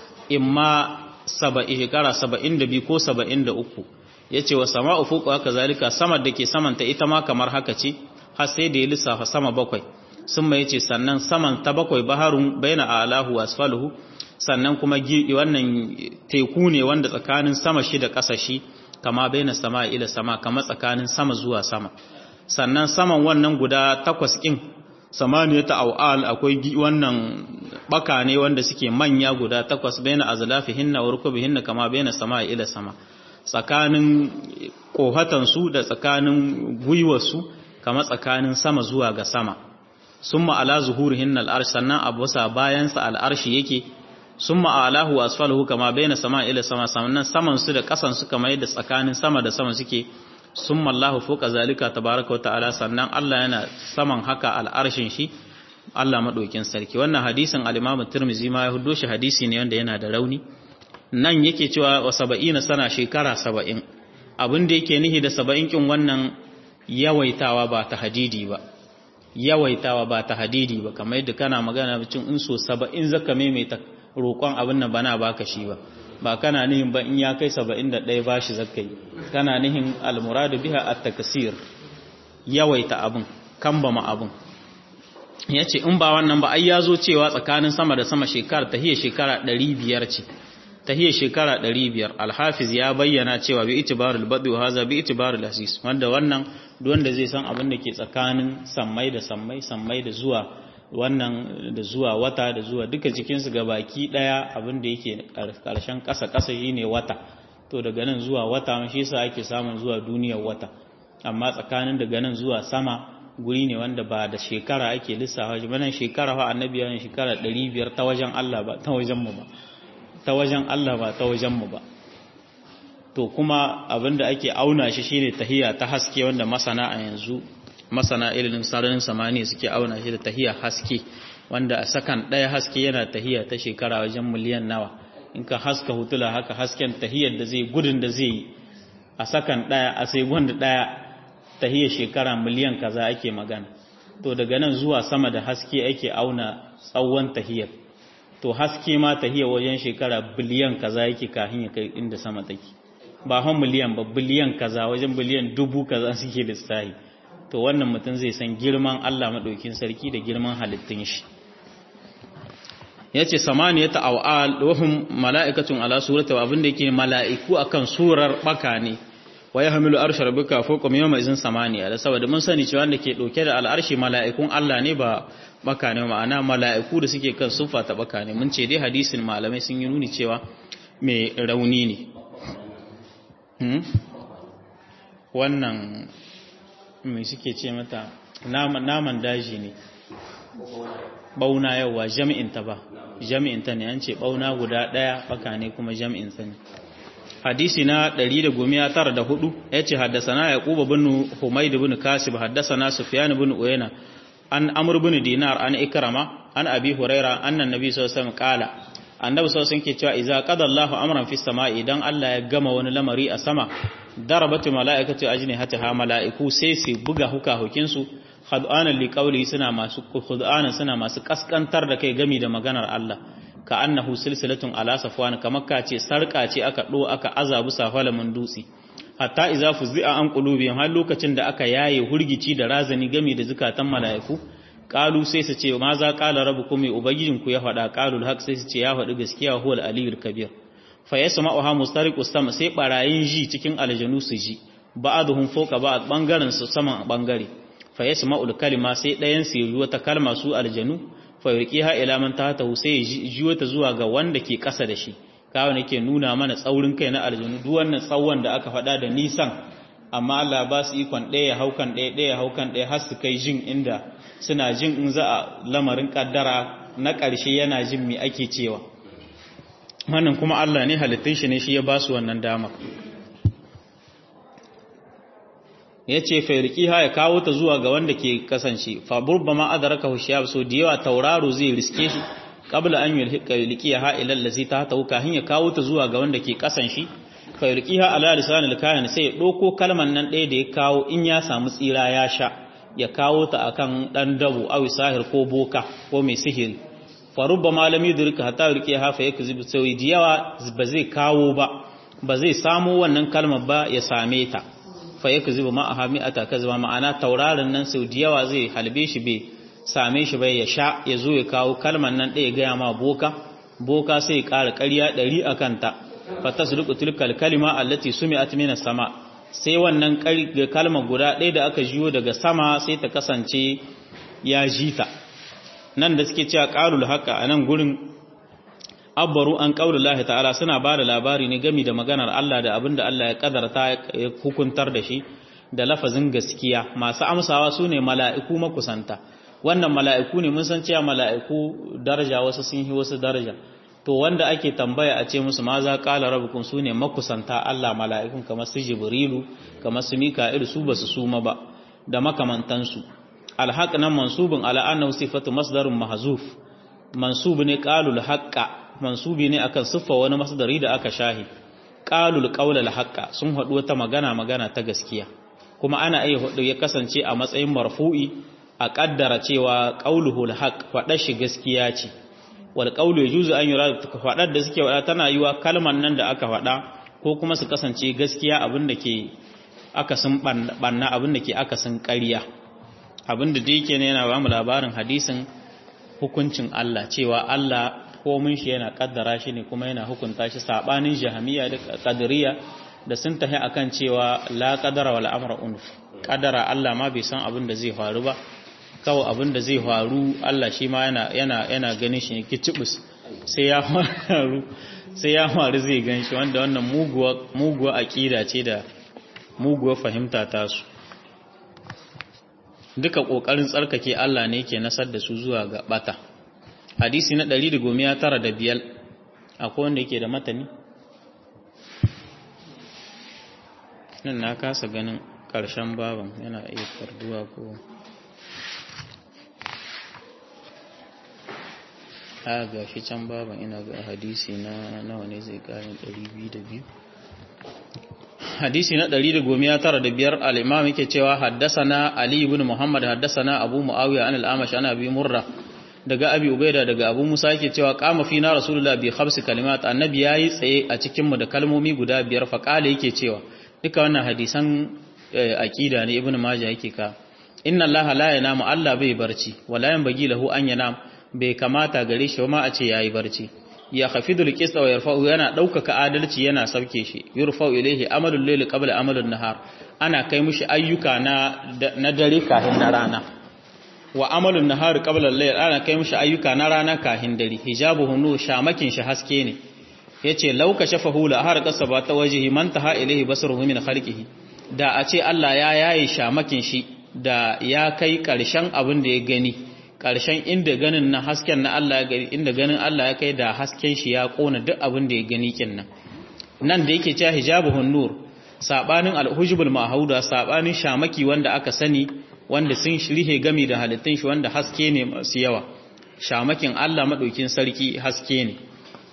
imma 70 shekara 72 ko 73 ya ce wa sama'u fuku haka zalika samar da ke samanta ita ma kamar haka ce har sai da ya lissafa sama bakwai sun mai ce sannan saman ta bakwai baharun baina alahu asfaluhu sannan kuma wannan teku ne wanda tsakanin sama shi da ƙasa shi kama baina sama ila sama kama tsakanin sama zuwa sama sannan saman wannan guda takwas ɗin samaniya ta au'al akwai wannan baka ne wanda suke manya guda takwas baina azlafihinna wa rukubihinna kama baina sama ila sama tsakanin ƙohatansu da tsakanin gwiwarsu kama tsakanin sama zuwa ga sama sun ma'ala zuhurihin al'arshi sannan abusa bayansa al'arshi yake sun ma'alahu wa asfalahu kama bayan sama ila sama sannan samansu da ƙasansu kama yadda tsakanin sama da sama suke sun mallahu foka zalika tabaraka wata'ala sannan Allah yana saman haka al'arshin shi Allah maɗaukin sarki wannan hadisin al-Imam Tirmidhi ma ya hudo shi hadisi ne wanda yana da rauni nan yake cewa wa saba'ina sana shekara saba'in abin da yake nihi da saba'in kin wannan yawaitawa ba ta hadidi ba yawaitawa ba ta hadidi ba kamar yadda kana magana cin in so saba'in zaka maimaita roƙon abin nan bana baka shi ba ba kana nihin ba in ya kai 71 bashi zakkai kana nihin almuradu biha at-takasir yawaita abun kambama abun yace in ba wannan ba ai yazo cewa tsakanin sama da sama shekara tahiyya shekara 500 ce tahiyya shekara 500 al-hafiz ya bayyana cewa bi itibarul badi wa hadha bi itibarul asis wanda wannan duk wanda zai san abin da ke tsakanin sammai da sammai sammai da zuwa wannan da zuwa wata da zuwa duka cikinsu ga baki daya abin da yake karshen kasa kasa shine wata to daga nan zuwa wata shi yasa ake samun zuwa duniyar wata amma tsakanin daga nan zuwa sama guri ne wanda ba da shekara ake lissafa shi banan shekara fa annabi yana shekara 500 ta wajen Allah ba ta wajen mu ba ta wajen Allah ba ta wajen mu ba to kuma abinda ake auna shi shine tahiya ta haske wanda masana a yanzu masana ilimin sararin samaniya suke auna shi da tahiya haske wanda a sakan ɗaya haske yana tahiya ta shekara wajen miliyan nawa in ka haska hutula haka hasken tahiyar da zai gudun da zai yi a sakan ɗaya a sai gwanda ɗaya tahiyar shekara miliyan kaza ake magana to daga nan zuwa sama da haske ake auna tsawon tahiyar to haske ma tahiyar wajen shekara biliyan kaza yake kafin ya kai inda sama take ba hon miliyan ba biliyan kaza wajen biliyan dubu kaza suke lissahi to wannan mutum zai san girman Allah maɗaukin sarki da girman halittun shi ya ce samaniyata aw'al wahum mala'ikatun ala surata abinda yake mala'iku akan surar baka ne wa yahmilu arsha rabbika fawqa yawma izin samaniya da saboda mun sani cewa wanda ke dauke da al'arshi mala'ikun Allah ne ba baka ne ma'ana mala'iku da suke kan sufa ta baka ne mun ce dai hadisin malamai sun yi nuni cewa mai rauni ne wannan mai suke ce mata naman daji ne bauna yawa jami'inta ba jami'inta ne an ce bauna guda daya baka ne kuma jami'inta ne hadisi na 194 yace haddasana yaqub bin humayd bin kasib haddasana sufyan bin uyayna an amr bin dinar an ikrama an abi huraira anna nabi sallallahu alaihi wasallam qala annabi sallallahu alaihi ke cewa idza qada Allahu amran fis sama'i idan Allah ya gama wani lamari a sama darabatu mala'ikatu ajnihataha mala'iku sai su buga huka hukin su khad'anan liqawli suna masu khud'anan suna masu kaskantar da kai gami da maganar Allah ka annahu silsilatun ala safwan kamar ka ce sarka ce aka do aka azabu safalamin dutse hatta idza fuzi'a an qulubihim har lokacin da aka yaye hurgici da razani gami da zukatan mala'iku qalu sai su ce ma za qala rabbukum mai ubangijinku ya faɗa qalul haq sai su ce ya faɗi gaskiya huwal aliyul kabir fa yasma'uha mustariqus sama sai barayin ji cikin aljanu su ji ba'aduhum fawqa ba'd bangaren su saman bangare fa yasma'ul kalima sai ɗayan su yi wata kalma su aljanu fa yurqiha ila man tahtahu sai ji wata zuwa ga wanda ke ƙasa da shi kawai nake nuna mana tsaurin kai na aljanu duk wannan tsawon da aka faɗa da nisan amma Allah ba su ikon ɗaya haukan ɗaya ɗaya haukan ɗaya har su kai jin inda suna jin in za a lamarin kaddara na ƙarshe yana jin mi ake cewa wannan kuma Allah ne halittun shi ne shi ya ba su wannan dama ya ce fairkiha ya kawo ta zuwa ga wanda ke kasance faburba ma adaraka hushiyab so da yawa tauraro zai riske shi qabla an yulhiqa yulqiha ila allazi ta ta kahin ya kawo ta zuwa ga wanda ke kasan shi fairkiha ala lisanil kahin sai ya doko kalman nan ɗaya da ya kawo in ya samu tsira ya sha ya kawo ta akan dan dabo awi sahir ko boka ko mai sihiri farubba malami durka hatta rike hafa yake zubi sai diyawa ba zai kawo ba ba zai samu wannan kalmar ba ya same ta fa yake zubi ma ahami ata kazma ma'ana tauraron nan sau diyawa zai halbe shi bai same shi bai ya sha ya zo ya kawo kalmar nan ɗaya gaya ma boka boka sai ya ƙara ƙarya ɗari a kanta fa tasduqu tilkal kalima allati sumi'at minas sama' sai wannan kalmar guda ɗaya da aka jiyo daga sama sai ta kasance ya ji ta nan da suke cewa ƙarul haka a nan gurin abbaru an ƙaunar ta'ala suna ba da labari ne gami da maganar Allah da abin da Allah ya ƙadarta ya hukuntar da shi da lafazin gaskiya masu amsawa su ne mala'iku makusanta wannan mala'iku ne mun san cewa mala'iku daraja wasu sun yi wasu daraja to wanda ake tambaya a ce musu ma za ƙala rabukun su ne makusanta Allah mala'ikun kamar su jibrilu kamar su mika'il su ba su suma ba da makamantansu alhaq nan mansubin ala annahu sifatu masdarun mahzuf mansub ne qalul haqqa mansubi ne akan siffa wani masdari da aka shahi qalul qawlal haqqa sun hadu wata magana magana ta gaskiya kuma ana iya hudu ya kasance a matsayin marfu'i a kaddara cewa qauluhul haqq fada shi gaskiya ce wal qawlu yajuzu an yura faɗar da suke faɗa tana yiwa kalman nan da aka faɗa ko kuma su kasance gaskiya abin da ke akasin banna abin da ke akasin ƙarya abin da da yake ne yana ba mu labarin hadisin hukuncin Allah cewa Allah komin shi yana kaddara shi ne kuma yana hukunta shi sabanin jahamiya da qadariya da sun tahi akan cewa la qadara wal amra unf qadara Allah ma bai san abin da zai faru ba kawai abin da zai faru Allah shi ma yana yana yana ganin shi ne kicibus sai ya faru sai ya faru zai gan shi wanda wannan muguwa muguwa aqida ce da muguwa fahimta ta su duka kokarin tsarkake Allah ne ke nasar da su zuwa ga bata hadisi na 195 akwai wanda yake da matani nan na kasa ganin ƙarshen baban yana iya farduwa ko a ga shi can baban ina ga hadisi na nawa ne zai ƙarin 202 hadisi na 195 al-imam yake cewa haddasana ali ibn muhammad haddasana abu muawiya an al-amash ana bi murra daga abi ubaida daga abu musa yake cewa qama fina rasulullah bi khamsi kalimat annabi yayi tsaye a cikin mu da kalmomi guda biyar fa kale yake cewa duka wannan hadisan aqida ne ibn majah yake ka inna allaha la yanamu allah bai barci wala yanbaghi lahu an yanam bai kamata gare shi ma a ce yayi barci ya khafidul qista wa yarfa'u yana daukaka adalci yana sauke shi yurfa'u ilayhi amalul layli qabla amalun nahar ana kai mushi ayyuka na na dare kafin na rana wa amalun nahar qabla al-layl ana kai mushi ayyuka na rana kafin dare hijabuhu nu shamakin shi haske ne yace law kashafahu la har qasaba ta wajhi man taha ilayhi basaruhu min khalqihi da a ce Allah ya yaye shamakin shi da ya kai karshen abin da ya gani ƙarshen inda ganin na hasken na Allah ya gani inda ganin Allah ya kai da hasken shi ya kona duk abin da ya gani kinnan nan da yake cewa hijabuhun nur sabanin alhujbul mahauda sabanin shamaki wanda aka sani wanda sun shirhe gami da halittun shi wanda haske ne masu yawa shamakin Allah madaukin sarki haske ne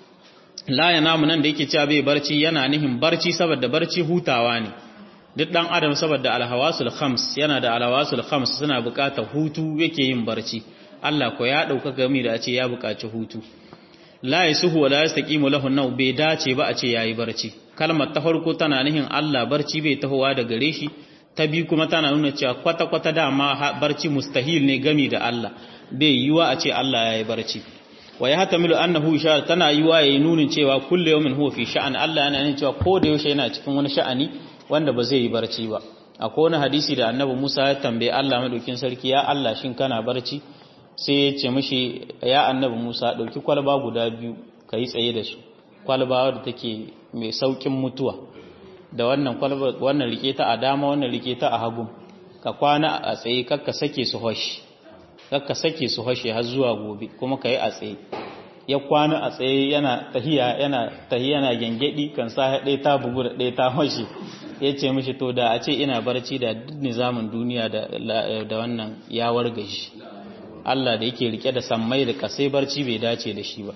la yanamu nan da yake cewa bai barci yana nihin barci saboda barci hutawa ne duk dan adam saboda alhawasul khams yana da alhawasul khams suna buƙatar hutu yake yin barci Allah ko ya dauka gami da a ce ya buƙaci hutu la yasuhu wala yastaqimu lahu naw bai dace ba a ce yayi barci kalmar ta farko tana nihin Allah barci bai tahowa da gare shi ta bi kuma tana nuna cewa kwata kwata dama barci mustahil ne gami da Allah bai yiwa a ce Allah yayi barci wa ya hatamilu annahu sha tana yiwa yayi nunin cewa kullu yawmin huwa fi sha'an Allah yana nuna cewa ko da yaushe yana cikin wani sha'ani wanda ba zai yi barci ba akwai wani hadisi da annabi Musa ya tambaye Allah madaukin sarki ya Allah shin kana barci sai ya ce mishi ya annabi Musa dauki kwalba guda biyu kai tsaye da su kwalba wadda take mai saukin mutuwa da wannan kwalba wannan rike ta a dama wannan rike ta a hagu ka kwana a tsaye kakka sake su hoshi kakka sake su hoshi har zuwa gobe kuma kai a tsaye ya kwana a tsaye yana tahiya yana tahiya yana gengedi kan sa ɗaya ta bugu da ɗaya ta hoshi ya ce mishi to da a ce ina barci da duk nizamin duniya da wannan ya wargashi Allah da yake rike da sammai da kasai barci bai dace da shi ba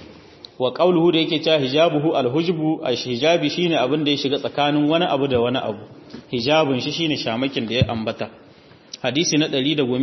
wa qauluhu da yake cewa hijabuhu alhujbu hijabi shine abin da ya shiga tsakanin wani abu da wani abu hijabun shi shine shamakin da ya ambata hadisi na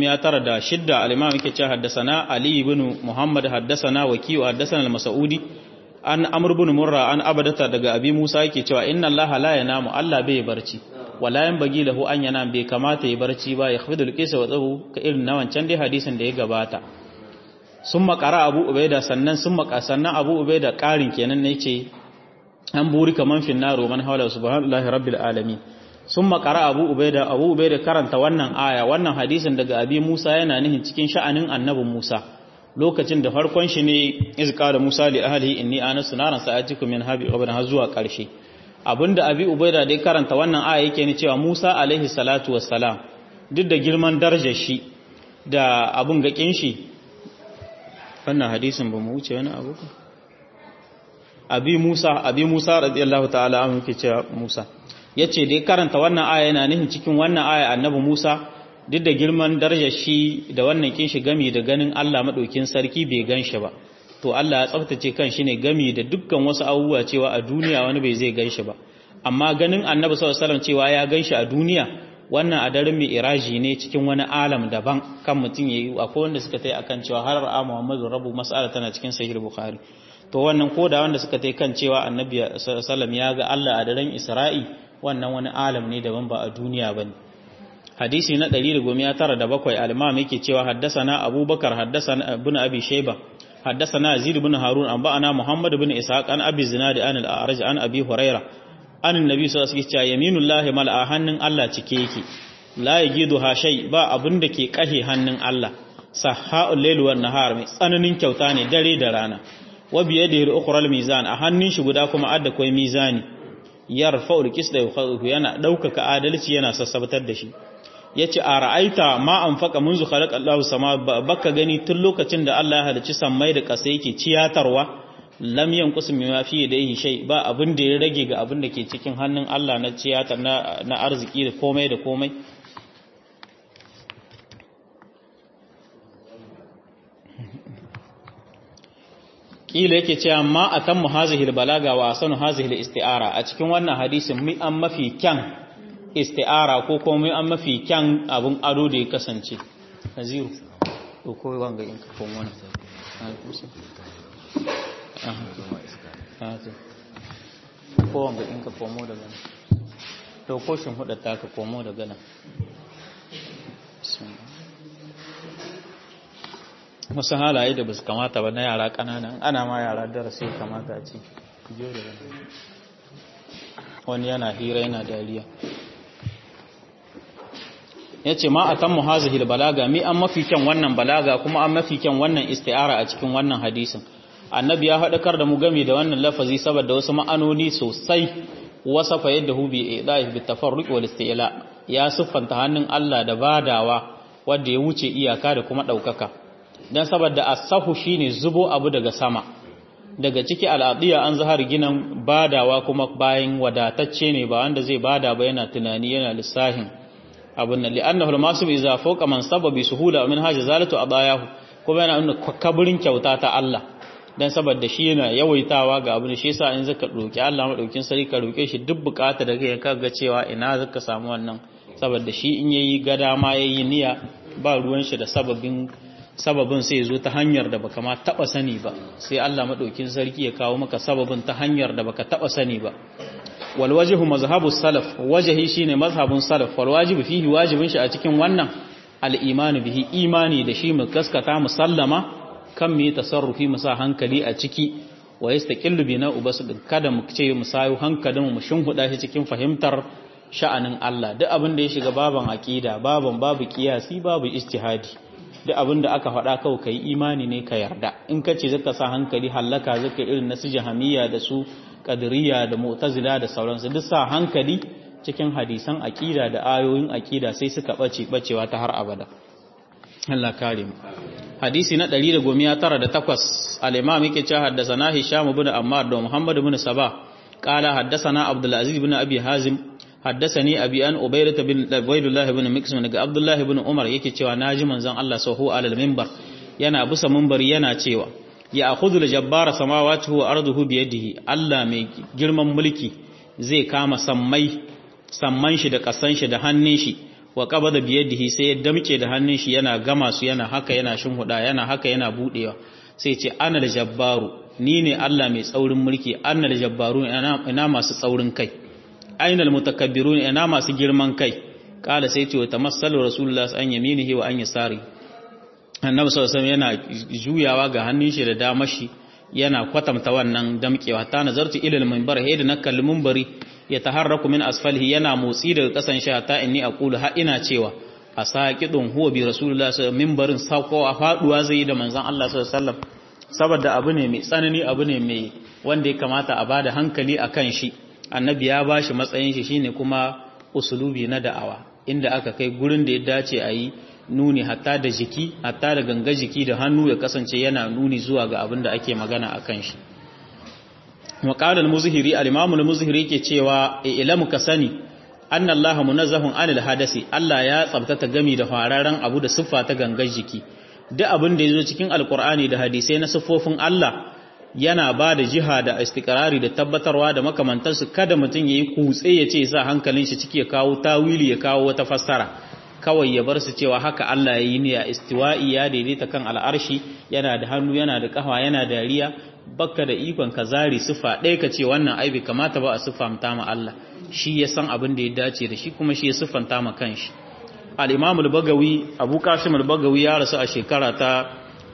196 al-imam yake cewa haddathana ali ibn muhammad haddathana wakiyu haddathana al-mas'udi an amr ibn murra an abadata daga abi musa yake cewa inna allaha la yanamu allah bai barci wala yanbaghi lahu an yanam bai kamata ya barci ba ya khafidul qisa wa tsahu ka irin na wancan dai hadisin da ya gabata sun makara abu ubaida sannan sun maka sannan abu ubaida karin kenan ne ce an buri kaman finnaro man hawla subhanallahi rabbil alamin sun makara abu ubaida abu ubaida karanta wannan aya wannan hadisin daga abi musa yana nihin cikin sha'anin annabin musa lokacin da farkon shi ne izka da musa li ahlihi inni anasu naran sa'atikum min habi qabran har zuwa karshe abinda abi ubaida dai karanta wannan aya yake ne cewa musa alaihi salatu wassalam duk da girman darajar shi da abun gakin shi wannan hadisin ba mu wuce wani abu abi musa abi musa radiyallahu ta'ala an yake cewa musa yace dai karanta wannan aya yana nihin cikin wannan aya annabi musa duk da girman darajar shi da wannan kin shi gami da ganin Allah madaukin sarki bai gan shi ba to Allah ya tsaftace kan shi ne gami da dukkan wasu abubuwa cewa a duniya wani bai zai gan shi ba amma ganin annabi sallallahu alaihi wasallam cewa ya gan shi a duniya wannan a daren mai iraji ne cikin wani alam daban kan mutum ya yi akwai wanda suka tai akan cewa har ra'a muhammadu rabu mas'ala tana cikin sahih bukhari to wannan ko da wanda suka tai kan cewa annabi sallam ya ga Allah a daren isra'i wannan wani alam ne daban ba a duniya bane hadisi na 197 al-imam yake cewa haddasana abubakar haddasana ibn abi shayba haddasana yazid ibn harun an ba'ana muhammad ibn ishaq an abi zinad an al-a'raj an abi huraira an annabi sallallahu alaihi wasallam yaminullahi mal'a hannun Allah cike yake la yajidu ha shay ba abin da ke kahe hannun Allah sahha'ul layl wan nahar mai tsananin kyauta ne dare da rana wa bi yadihi al-ukhra al-mizan a hannun shi guda kuma adda koi mizani yarfa'ul qisda yana daukaka adalci yana sassabtar da shi yace a ra'aita ma anfaqa munzu khalaqa Allahu sama baka gani tun lokacin da Allah ya halicci sammai da ƙasa yake ciyatarwa lam yanqus mimma fi yadayhi shay ba abin da ya rage ga abin da ke cikin hannun Allah na ciyatar na, na arziki da komai da komai kila yake cewa ma atammu hazihi balaga wa asanu hazihi isti'ara a cikin wannan hadisin mi an mafi kyan isti'ara ko kuma mi an mafi kyan abun ado da ya kasance naziru to ko wanga in ka komo wannan ko wanga in ka komo daga nan to ko shin huda ta ka komo daga nan wasu halaye da ba su kamata ba na yara ƙananan ana ma yara darasi kamata a ce wani yana hira yana dariya ya ce ma a kan muhazihil balaga mi an mafi kyan wannan balaga kuma an mafi kyan wannan isti'ara a cikin wannan hadisin annabi ya haɗakar da mu game da wannan lafazi saboda wasu ma'anoni sosai wasa fa yadda hu bi idahi bi tafarruq wal isti'la ya siffanta hannun Allah da badawa wanda ya wuce iyaka da kuma ɗaukaka don saboda asahu shine zubo abu daga sama daga ciki al'adiya an zahar ginan badawa kuma bayan wadatacce ne ba wanda zai bada ba yana tunani yana lissahin abin nan li'annahu al-masu idza fawqa man sababi suhula min haja zalatu adayahu kuma yana nuna kaburin kyauta ta Allah dan saboda shi yana yawaitawa ga abin shi yasa in zaka roki Allah madaukin sarki ka roke shi duk bukata da kai kaga cewa ina zaka samu wannan saboda shi in yayi gada ma yayi niyya ba ruwan shi da sababin sababin sai zo ta hanyar da baka ma taba sani ba sai Allah madaukin sarki ya kawo maka sababin ta hanyar da baka taba sani ba wal wajhu mazhabu salaf wajhi shine mazhabun salaf wal wajibu fihi wajibin shi a cikin wannan al iman bihi imani da shi mu gaskata musallama kan mu tasarrufi mu sa hankali a ciki wa yastaqillu bina ubasu kada mu ce mu sayu hankalin mu shinhuda shi cikin fahimtar sha'anin Allah duk abin da ya shiga baban aqida baban babu kiyasi babu ijtihadi duk abin da aka faɗa kawai ka yi imani ne ka yarda in ka ce zaka sa hankali hallaka zaka irin na su jahamiya da su kadiriya da mu'tazila da sauransu duk sa hankali cikin hadisan aqida da ayoyin aqida sai suka bace bacewa ta har abada Allah kare mu hadisi na 198 al-imam yake cewa haddathana hisham ibn ammar da muhammad ibn sabah qala haddathana abdul aziz ibn abi hazim حدثني أبي أن أبيرة بن عبيد الله بن مكسم daga Abdullah ibn Umar yake cewa naji manzon Allah sahu alal minbar yana busa minbari yana cewa ya akhudhu al-jabbar samawati wa arduhu bi yadihi Allah mai girman mulki zai kama sammai samman shi da kasan shi da hannun shi wa qabada bi yadihi sai ya damke da hannun shi yana gama su yana haka yana shinhuda yana haka yana budewa sai ce ana al-jabbaru ni ne Allah mai tsaurin mulki ana al-jabbaru ina masu tsaurin kai ainal mutakabbirun ina masu girman kai kala sai ce wata masallu rasulullah an yaminihi wa an yasari annabi sallallahu alaihi yana juyawa ga hannun shi da damar shi yana kwatamta wannan damkewa ta nazartu ila al-minbar hayda na kalli minbari ya taharraku min asfalihi yana motsi daga kasan shi ta inni aqulu ha ina cewa asaqidun huwa bi rasulullah sallallahu minbarin sako a faduwa zai da manzon Allah sallallahu alaihi wasallam saboda abu ne mai tsanani abu ne mai wanda ya kamata a bada hankali akan shi annabi ya ba shi matsayin shi shine kuma usulubi na da'awa inda aka kai gurin da ya dace a yi nuni hatta da jiki hatta da ganga jiki da hannu ya kasance yana nuni zuwa ga abin da ake magana a kan shi maƙalar muzihiri al-imamul muzihiri ke cewa ilamu ka sani anna Allah munazzahun anil hadasi Allah ya tsabtata gami da fararen abu da siffa ta gangar jiki duk abin da ya zo cikin alkur'ani da hadisai na siffofin Allah yana ba da jiha da istikrari da tabbatarwa da makamantansu kada mutum ya yi kutse ya ce sa hankalin shi ciki ya kawo tawili ya kawo wata fassara kawai ya bar su cewa haka Allah ya yi ne a istiwa'i ya daidaita kan al'arshi yana da hannu yana da kafa yana da riya bakka da ikon ka zari sifa ɗaya ka ce wannan ai bai kamata ba a siffanta ma Allah shi ya san abin da ya dace da shi kuma shi ya siffanta ma kanshi al-Imam al-Bagawi Abu Qasim al-Bagawi ya rasu a shekara ta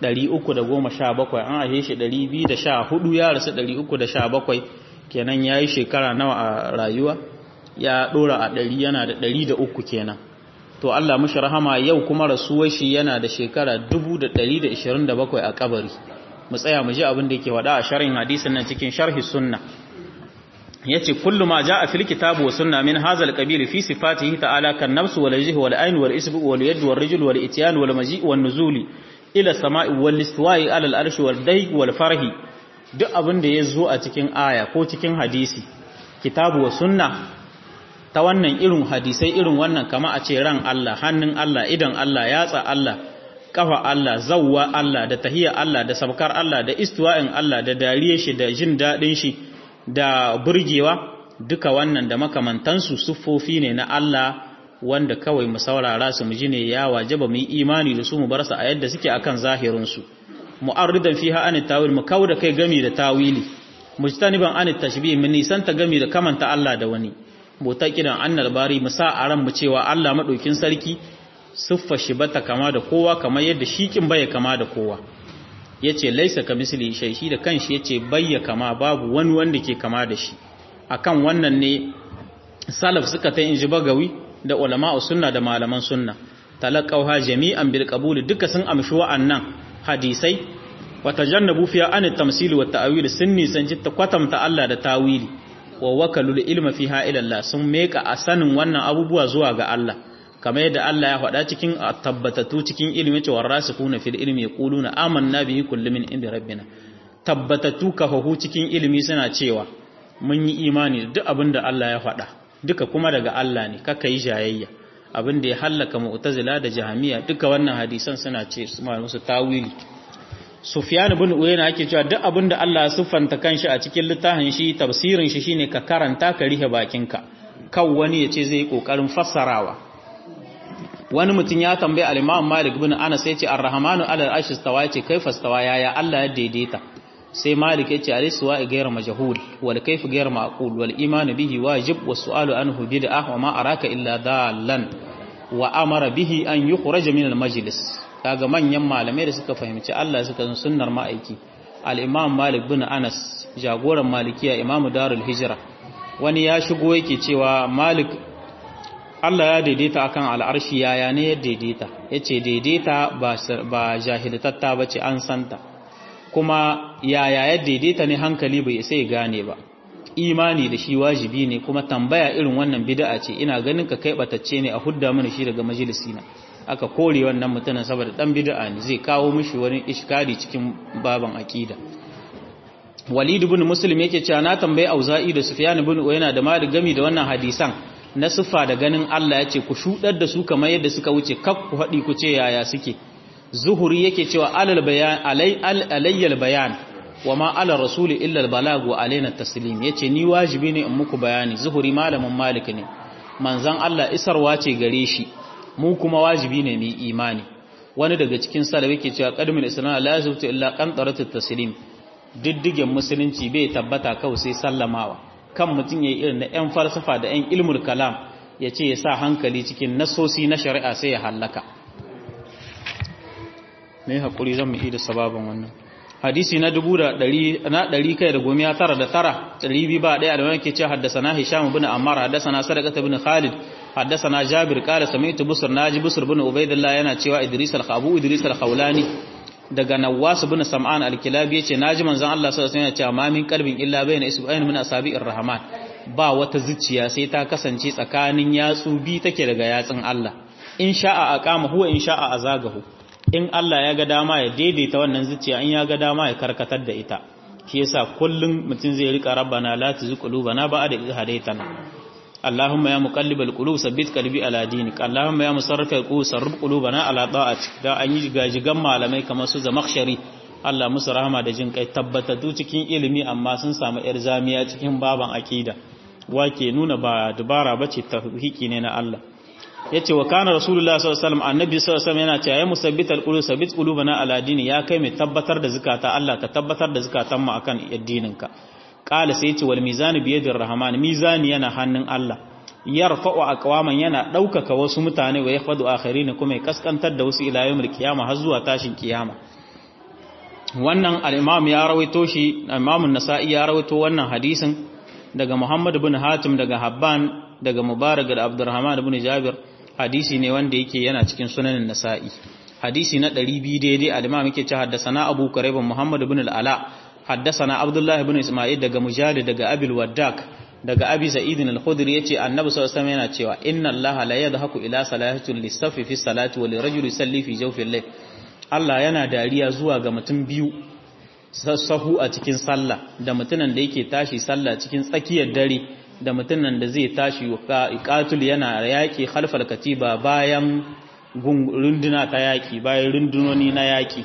317 an ahe shi 214 ya rasu 317 kenan yayi shekara nawa a rayuwa ya dora a 100 yana da 103 kenan to Allah mushi rahama yau kuma rasuwar shi yana da shekara 1127 a kabari mu tsaya mu ji abin da yake wada a sharhin hadisin nan cikin sharhi sunna yace kullu ma jaa fil kitabi wa sunna min hadha al qabil fi sifatihi ta'ala kan nafs wal wajh wal ayn wal isbu wal yad wal rijl wal ityan wal maji' wal nuzuli ila samai wal istiwa'i ala al arsh wal dayg wal farhi duk abin da yazo a cikin aya ko cikin hadisi kitabu wa sunna ta wannan irin hadisai irin wannan kama a ce ran Allah hannun Allah idan Allah yatsa Allah kafa Allah zawwa Allah da tahiyya Allah da sabkar Allah da istiwa'in Allah da dariyar shi da jin dadin shi da burgewa duka wannan da makamantansu siffofi ne na Allah wanda kawai mu saurara su mu ji ne ya wajaba mu yi imani da su mu bar su a yadda suke akan zahirin su mu'arridan fiha an tawil mu kauda kai gami da tawili mujtaniban an tashbih mun nisanta gami da kamanta Allah da wani mutaqidan annal bari mu sa a ran mu cewa Allah madaukin sarki siffar shi bata kama da kowa kamar yadda shi kin baya kama da kowa yace laisa ka misli shay shi da kanshi yace bayya kama babu wani wanda ke kama da shi akan wannan ne salaf suka ta inji bagawi da ulama'u sunna da malaman sunna talaqawha jami'an bil qabul duka sun amshi wa'annan hadisai wa tajannabu fiha an at-tamsil wa at-ta'wil sunni san jitta kwatamta Allah da tawili wa wakalul ilma fiha ila Allah sun meka a sanin wannan abubuwa zuwa ga Allah kamar yadda Allah ya faɗa cikin tabbatatu cikin ilimi cewa rasikuna fil ilmi yaquluna amanna bihi kullu min inda rabbina tabbatatu kafahu cikin ilimi suna cewa mun yi imani da duk abin da Allah ya faɗa duka kuma daga Allah ne kaka yi jayayya abin da ya hallaka mu'tazila da jahamiya duka wannan hadisan suna ce su ma musu tawili Sufyan ibn Uyayna yake cewa duk abin da Allah ya siffanta kanshi a cikin littafin shi tafsirin shi shine ka karanta ka rihe bakinka kan wani ya ce zai yi kokarin fassarawa wani mutum ya tambaye al-Imam Malik ibn Anas yace Ar-Rahmanu 'ala al-'arshi istawa yace kaifa istawa yaya Allah ya daidaita sai Malik yace al-istiwa ghayr majhul wal kayf ghayr ma'qul wal iman bihi wajib was su'alu anhu bid'ah wa ma araka illa dallan wa amara bihi an yukhraj min al-majlis kaga manyan malamai da suka fahimci Allah suka san sunnar ma'aiki al-Imam Malik ibn Anas jagoran malikiya Imam Darul Hijra wani ya shigo yake cewa Malik Allah ya daidaita akan al'arshi yaya ne ya daidaita ya ce daidaita ba jahiltatta ba ce an santa kuma yaya ya daidaita ne hankali bai sai gane ba imani da shi wajibi ne kuma tambaya irin wannan bid'a ce ina ganin ka kai batacce ne a hudda mana shi daga majalisina aka kore wannan mutumin saboda dan bid'a ne zai kawo mishi wani iskari cikin baban akida Walid ibn Muslim yake cewa na tambayi Auza'i da Sufyan ibn Uyayna da Malik gami da wannan hadisan na siffa da ganin Allah ya ce ku shudar da su kamar yadda suka wuce kak ku haɗi ku ce yaya suke zuhuri yake cewa alal bayan alayyal bayan wa ma ala rasuli illa al balag wa alaina taslim yace ni wajibi ne in muku bayani zuhuri malamin malik ne manzon Allah isarwa ce gare shi mu kuma wajibi ne mu imani wani daga cikin salaf yake cewa qadmul islam la yazbutu illa qantarat taslim diddigen musulunci bai tabbata kawai sai sallamawa kan mutum ya yi irin na 'yan falsafa da 'yan ilmul kalam ya ce ya sa hankali cikin nasosi na shari'a sai ya hallaka mai haƙuri zan mu da sababin wannan hadisi na dubu da ɗari kai da gomiya tara da tara ɗari biyu ba ɗaya da wani ke ce haddasa na hisham bin ammar haddasa na sadakata bin khalid haddasa na jabir kala sami'tu busur naji busur bin ubaidillah yana cewa idris al-khabu idris al-khawlani daga Nawas bin Sam'an al-Kilabi yace naji manzon Allah sallallahu alaihi wasallam cewa ma min qalbin illa bayna isba'in min asabi'ir rahman ba wata zuciya sai ta kasance tsakanin yatsu bi take daga yatsun Allah in sha'a aqama huwa in sha'a azagahu in Allah ya ga dama ya daidaita wannan zuciya in ya ga dama ya karkatar da ita shi yasa kullum mutum zai rika rabbana la tuzigh qulubana ba'da idh hadaytana اللهم يا مقلب القلوب ثبت قلبي على دينك اللهم يا مصرف القلوب صرف قلوبنا على طاعتك da an yi gajigan malamai kamar su zamakhshari Allah musu rahama da jin kai tabbatattu cikin ilimi amma sun samu yar zamiya cikin baban akida wake nuna ba dubara bace tawhiki ne na Allah yace wa kana rasulullahi sallallahu alaihi wasallam annabi sallallahu alaihi wasallam yana cewa ya musabbital qulub sabbit qulubana ala dini ya kai mai tabbatar da zakata Allah ka tabbatar da zakatan mu akan addininka qala sai yace wal mizanu bi yadir rahman mizani yana hannun Allah yarfa'u aqwaman yana daukaka wasu mutane wa yakhfadu akharin kuma ya kaskantar da wasu ila yawmil qiyama har zuwa tashin kiyama wannan al-imam ya rawaito shi imam an-nasa'i ya rawaito wannan hadisin daga Muhammad ibn Hatim daga Habban daga Mubarak da Abdurrahman ibn Jabir hadisi ne wanda yake yana cikin sunanin Nasa'i hadisi na 200 daidai al-imam yake cewa haddathana Abu Quraib Muhammad ibn al-Ala haddathana Abdullah ibn Isma'il daga Mujahid daga Abil Waddak daga Abi Sa'id al-Khudri yace Annabi sallallahu alaihi wasallam yana cewa inna Allah la yadhaku ila salatil lisafi fi salati wa lirajuli yusalli fi jawfi al-layl Allah yana dariya zuwa ga mutum biyu sahu a cikin sallah da mutumin da yake tashi sallah cikin tsakiyar dare da mutumin da zai tashi iqatul yana yaki khalfal katiba bayan runduna ta yaki bayan rundunoni na yaki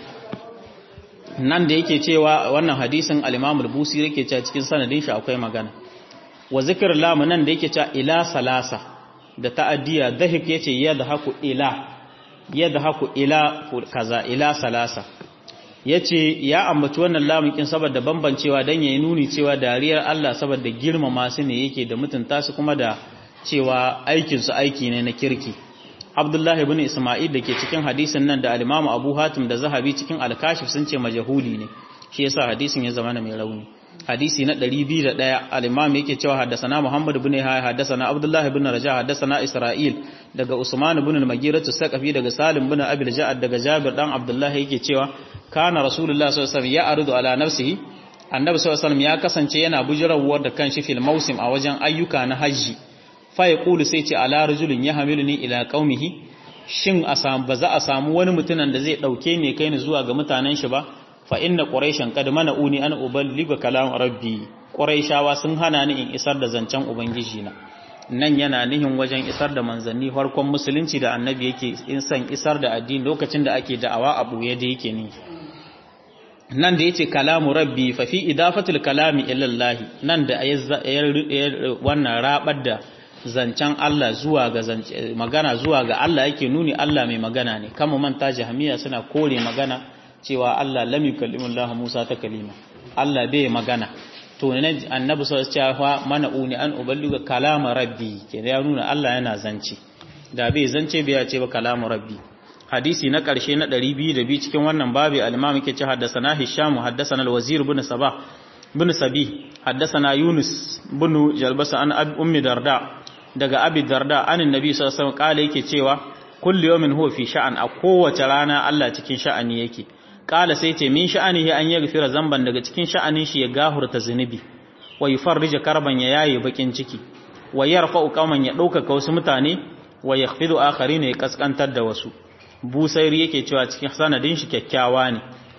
nan da yake cewa wannan hadisin al-Imam al-Busiri yake cewa cikin sanadin shi akwai magana wa zikr lam nan da yake cewa ila salasa da ta'addiya dahik yace yadhaku ila yadhaku ila kaza ila salasa yace ya ambaci wannan lamukin saboda bambancewa dan yayi nuni cewa dariyar Allah saboda girmama su ne yake da mutunta su kuma da cewa aikin su aiki ne na kirki Abdullah ibn Isma'il dake cikin hadisin nan da al-Imam Abu Hatim da Zahabi cikin al-Kashif sun ce majhuli ne shi yasa hadisin ya zama mai rauni hadisi na 201 al-Imam yake cewa haddathana Muhammad ibn Yahya haddathana Abdullah ibn Raja haddathana Isra'il daga Usman ibn al-Maghirah as-Saqafi daga Salim ibn Abi al-Ja'ad daga Jabir dan Abdullah yake cewa kana Rasulullah sallallahu alaihi wasallam ya aridu ala nafsihi Annabi sallallahu alaihi wasallam ya kasance yana bujirawar da kanshi fil mausim a wajen ayyuka na haji fa yaqulu sai ce ala rajulin yahmiluni ila qaumihi shin a samu ba za a samu wani mutumin da zai dauke ni kai ni zuwa ga mutanen shi ba fa inna quraishan qad mana'uni an uballiga kalam rabbi quraishawa sun hana ni in isar da zancen ubangiji na nan yana nihin wajen isar da manzanni farkon musulunci da annabi yake in san isar da addini lokacin da ake da'awa a buye da yake ni nan da yace kalamu rabbi fa fi idafatul kalami ila Allah nan da wannan rabar da zancen Allah zuwa ga magana zuwa ga Allah yake nuni Allah mai magana ne kama manta jahmiya suna kore magana cewa Allah lam yukallimu Allah Musa ta kalima Allah bai magana to ne annabi sallallahu alaihi wasallam mana uni an uballiga kalama rabbi ke ya nuna Allah yana zance da bai zance bai ya ce ba kalamu rabbi hadisi na karshe na 202 cikin wannan babi al-imam yake ce haddathana hisham haddathana al-wazir ibn sabah ibn sabi haddathana yunus ibn jalbasa an ummi darda daga abi darda anin nabi sallallahu alaihi wasallam kale yake cewa kullu yawmin huwa fi sha'an a kowace rana Allah cikin sha'ani yake kala sai ce min sha'anihi an yaghfira zamban daga cikin sha'anin shi ya gahurta zunubi wa yufarrija karban ya yaye bakin ciki wa yarfa'u qauman ya ɗaukaka wasu mutane wa yakhfidu akharin ya kaskantar da wasu busairi yake cewa cikin sanadin shi kyakkyawa ne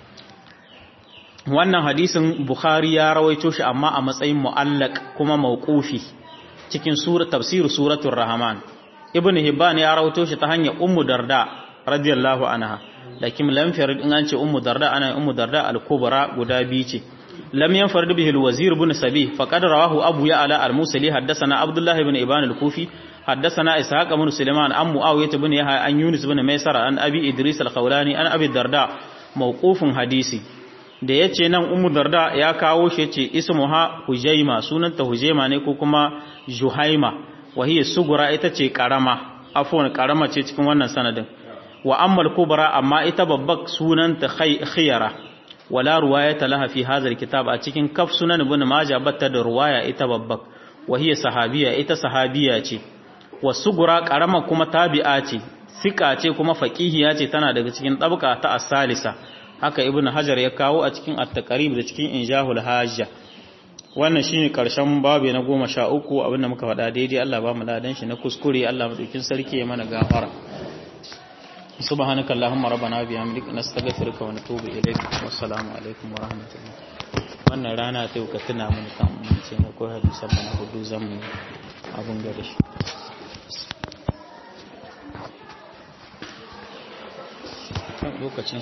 wannan hadisin bukhari ya rawaito shi amma a matsayin mu'allaq kuma mawqufi cikin sura tafsir suratul rahman ibnu hibban ya rawaito shi ta hanyar ummu darda radiyallahu anha lakin lam farid in an ce ummu darda ana ummu darda al-kubra guda biyu ce lam yanfarid bihi al-wazir ibn sabih faqad rawahu abu ya'la al-musali haddathana abdullah ibn ibn al-kufi haddathana ishaq ibn sulaiman an muawiyah ibn yahya an yunus ibn maysara an abi idris al-khawlani an abi darda mawqufun hadisi da yace nan ummu darda ya kawo shi yace ismuha hujaima sunanta hujaima ne ko kuma juhaima wa hiya sugura ita ce karama afwan karama ce cikin wannan sanadin wa ammal kubra amma ita babbar sunanta khiyara wala ruwayata laha fi hadha alkitab a cikin kaf sunan ibn majah batta da ruwaya ita babbar wa hiya sahabiya ita sahabiya ce wasugura karama kuma tabi'a ce sika ce kuma faqihiya ce tana daga cikin tabqa ta as-salisa haka ibn hajar ya kawo a cikin at-taqrib da cikin injahul hajja wannan shine karshen babu na 13 abinda muka faɗa daidai Allah ba mu ladan shi na kuskure Allah madaukin sarki ya mana gafara سبحانك اللهم ربنا وبحمدك نستغفرك ونتوب إليك والسلام عليكم ورحمة الله wannan rana ta ka tuna mun kan mun ce na ko hadisan mana hudu zan mu abun gare shi lokacin